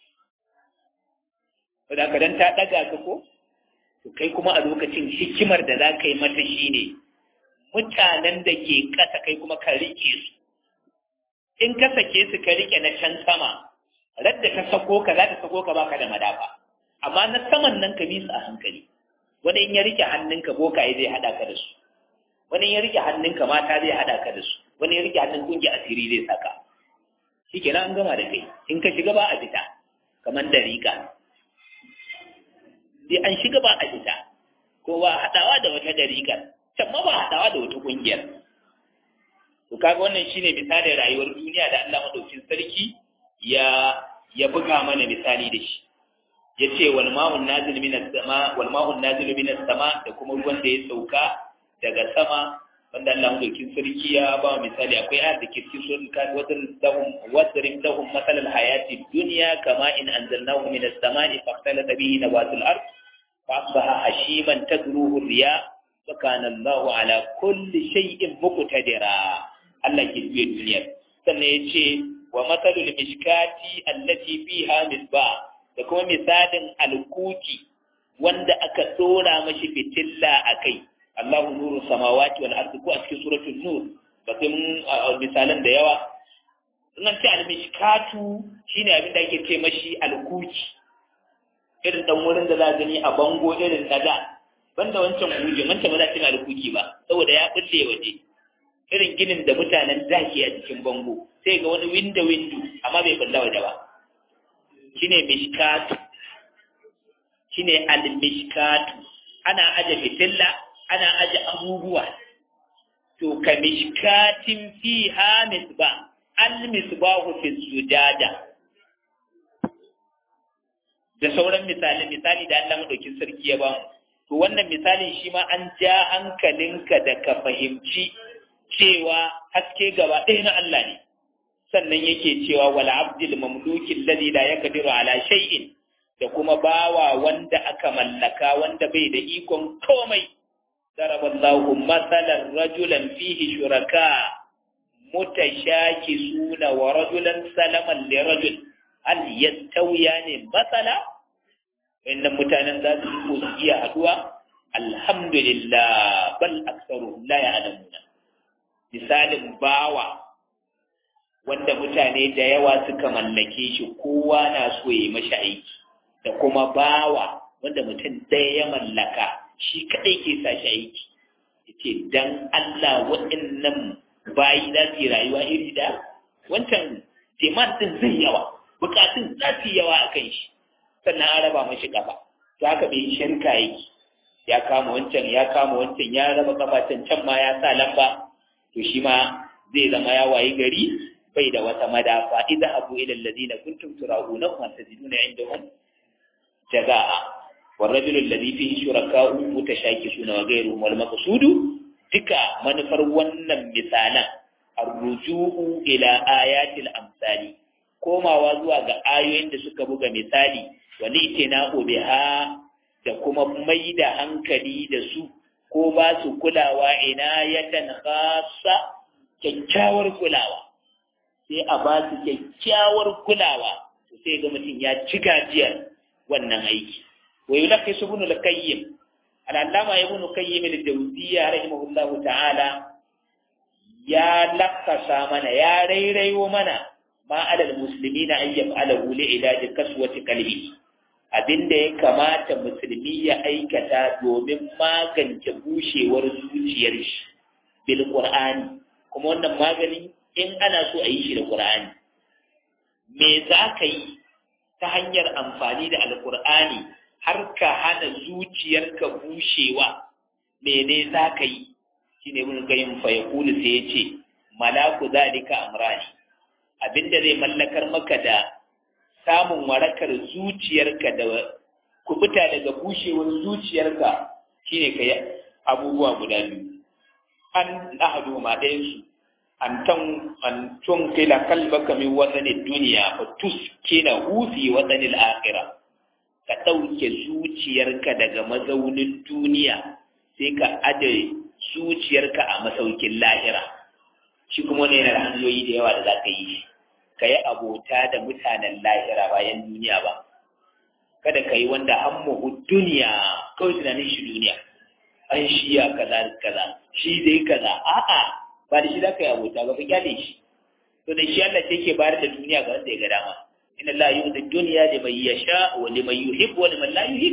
[SPEAKER 1] wadda ka dan ta ɗaga ka ko to kai kuma a lokacin hikimar da za ka yi mata shi ne mutanen da ke ƙasa kai kuma ka riƙe su in ka sake su ka riƙe na can sama radda ta sako ka za ta sako ka baka da madafa amma na saman nan ka bi su a hankali wani in ya riƙe hannunka bokaye zai haɗa ka da su wani in ya riƙe hannunka mata zai haɗa ka da su wani ya riƙe hannun ƙungiyar asiri zai saka shi kenan an gama da kai in ka shiga ba a fita kamar da riƙa sai an shiga ba a fita ko ba haɗawa da wata dariƙar can ma ba haɗawa da wata ƙungiyar to kaga wannan shine misalin rayuwar duniya da Allah madaukin sarki ya ya buga mana misali da shi yace wal ma'un nazil minas sama wal ma'un nazil minas sama da kuma ruwan da ya sauka daga sama wanda Allah madaukin sarki ya ba misali akwai ayat da ke cikin suratul kafir wadrib lahum wadrib lahum masalal hayati dunya kama in anzalnahu minas sama'i fahtalata bihi nabatul ard فأصبح هشيما تدروه الرياء وكان الله على كل شيء مقتدرا الله يجزي الدنيا sannan ya ce wa matsalul mishkati allati fiha misbah da kuma misalin alkuki wanda aka dora mashi fitilla a kai Allahu nuru samawati wal ardi ko a cikin suratul nur bakin misalan da yawa nan ce almishkatu shine abin da ake ce mashi alkuki irin dan wurin da za gani a bango irin na da banda wancan kujin wancan ba za ta alkuki ba saboda ya bulle waje irin ginin da mutanen da ke a cikin bango sai ga wani window window amma bai bulla waje ba shine mishkatu shine al-mishkatu ana aje fitilla ana aje abubuwa to ka mishkatin fiha misbah al-misbahu fi sujada da sauran misali misali da Allah madaukin sarki ya ba to wannan misalin shi ma an ja hankalinka da ka fahimci cewa haske gaba ɗaya na Allah ne sannan yake cewa wal abdil mamluki alladhi la yaqdiru ala shay'in da kuma bawa wanda aka mallaka wanda bai da ikon komai daraballahu masalan rajulan fihi shuraka mutashakisuna wa rajulan salaman li rajul hal yastawiyani masala inda mutanen za su ko su iya haduwa alhamdulillah bal aktsaru la ya'lamuna misalin bawa wanda mutane da yawa suka mallake shi kowa na so ya mashi aiki da kuma bawa wanda mutum ɗaya ya mallaka shi kaɗai ke sa shi aiki yace dan Allah waɗannan bayi za su yi rayuwa iri da wancan demand din zai yawa bukatun za su yi yawa a kan shi sannan an raba mashi kafa za ka bai shirka yake ya kama wancan ya kama wancan ya raba kafa can can ma ya sa lamba to shi ma zai zama ya wayi gari bai da wata madafa idza abu ila alladhina kuntum tura'una wa tajiduna indahum jazaa والرجل الذي فيه شركاء متشاكسون وغيرهم والمقصود duka manufar wannan misalan arruju'u ila ayatil amsali komawa zuwa ga ayoyin da suka buga misali wani itina'u biha da kuma mai da hankali da su ko ba su kulawa inayatan khassa kyakkyawar kulawa sai a ba su kyakkyawar kulawa sai ga mutum ya ci gajiyar wannan aiki wa yulakhisu ibn al-qayyim al'allama ibn qayyim al-jawziyya rahimahullahu ta'ala ya lakasa mana ya rairayo mana ma alal muslimina an yaf'alahu li ilaji kaswati qalbi abinda ya kamata musulmi ya aikata domin magance bushewar zuciyar shi bil qur'ani kuma wannan magani in ana so a yi shi da qur'ani me za ka yi ta hanyar amfani da alqur'ani har ka hana zuciyarka bushewa mene za ka yi shi ne mun gayin fayakulu sai ya ce malaku zalika amrani abinda zai mallakar maka da samun warakar zuciyarka da kubuta daga bushewar zuciyarka shine ka yi abubuwa guda biyu an ahadu ma ɗayansu an tan an tun kila kalbaka min wasanin duniya fa tuskina hufi wasanin akhirah ka ɗauke zuciyarka daga mazaunin duniya sai ka aje zuciyarka a masaukin lahira shi kuma ne yana da hanyoyi da yawa da za ka yi ka yi abota da mutanen lahira bayan duniya ba kada ka yi wanda an muhu duniya kawai tunanin shi duniya an shi ya kaza kaza shi dai kaza a'a ba da shi za ka yi abota ba ka kyale shi to da shi Allah sai ke bayar da duniya ga wanda ya ga dama inna Allah yu'ti dunya liman yasha wa liman yuhib wa liman la yuhib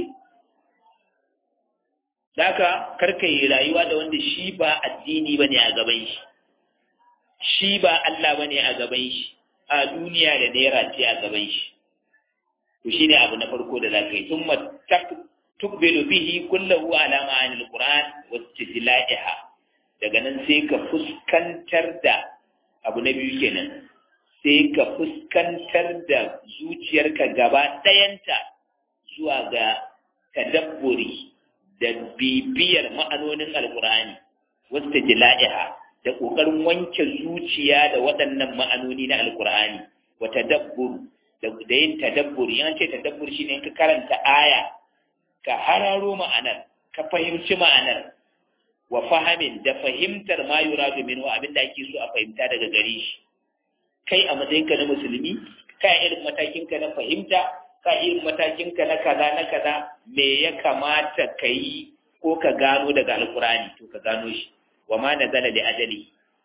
[SPEAKER 1] daka karka yi rayuwa da wanda shi ba addini bane a gaban shi shi ba Allah bane a gaban shi a duniya da naira ce a gaban shi to shine abu na farko da zaka yi thumma tukbilu bihi kullahu ala ma'anil qur'an wa istidla'iha daga nan sai ka fuskantar da abu na biyu kenan sai ka fuskantar da zuciyarka gaba ɗayanta zuwa ga tadabburi da bibiyar ma'anonin alkur'ani wasta jila'iha da ƙoƙarin wanke zuciya da waɗannan ma'anoni na alkur'ani wa tadabbur da yin tadabbur yan ce tadabbur shine ka karanta aya ka hararo ma'anar ka fahimci ma'anar wa fahamin da fahimtar ma yuradu minhu abinda ake so a fahimta daga gare shi kai a matsayinka na musulmi ka irin matakinka na fahimta ka irin matakinka na kaza na kaza me ya kamata ka yi ko ka gano daga alkurani to ka gano shi wa ma nazala li ajali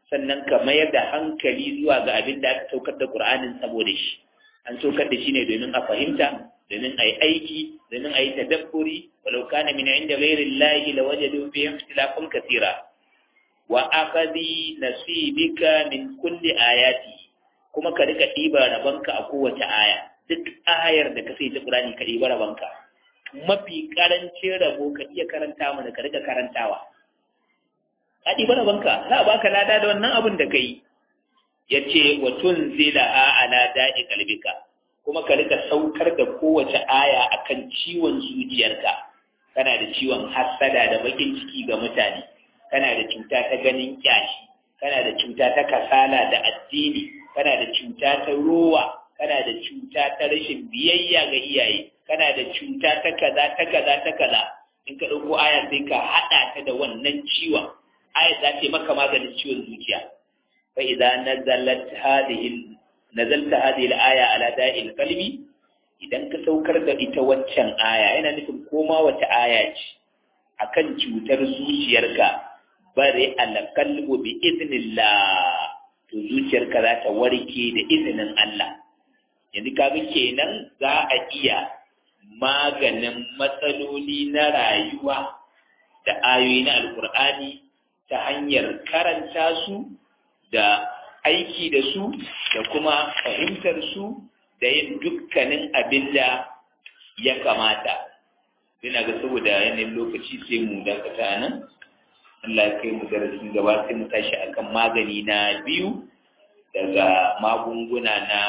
[SPEAKER 1] sannan ka mayar da hankali zuwa ga abin da aka saukar da Qur'anin saboda shi an saukar da shi ne domin a fahimta domin a yi aiki domin a yi tadabburi walau kana min inda ghairi llahi lawajadu fi ikhtilafan kathira wa akadi nasibika min kulli ayati kuma ka rika ɗiba rabanka a kowace aya duk ayar da ka sai ta Qur'ani ka ɗiba rabanka mafi karancin rabo ka iya karanta mana ka rika karantawa ka ɗiba rabanka za a baka lada da wannan abin da ka yi ya ce wa tun zila a ala da'i kalbika kuma ka rika saukar da kowace aya akan ciwon zuciyarka kana da ciwon hassada da bakin ciki ga mutane kana da cuta ta ganin kyashi kana da cuta ta kasala da addini kana da cuta ta rowa kana da cuta ta rashin biyayya ga iyaye kana da cuta ta kaza ta kaza ta kaza in ka ɗauko aya sai ka haɗa ta da wannan ciwon aya za ta yi maka maganin ciwon zuciya fa idza nazalat hadhihi nazalta hadhihi al-aya ala da'il qalbi idan ka saukar da ita waccan aya yana nufin koma wata aya ce akan cutar zuciyarka bare al-qalbu bi idnillah to zuciyarka za ta warke da izinin Allah yanzu kaga kenan za a iya maganin matsaloli na rayuwa da ayoyi na alkur'ani ta hanyar karanta su da aiki da su da kuma fahimtar su da yin dukkanin abin da ya kamata ina ga saboda yanayin lokaci sai mu dakata nan Allah ya kai mu darasin gaba sai mu tashi akan magani na biyu daga magunguna na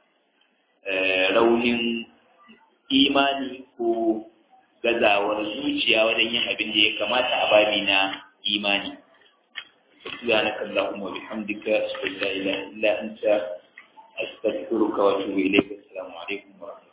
[SPEAKER 1] raunin imani ko gazawar zuciya wajen yin abin da ya kamata a babi na imani سبحانك اللهم وبحمدك أشهد أن لا إله إلا أنت أستغفرك وأتوب إليك السلام عليكم ورحمة الله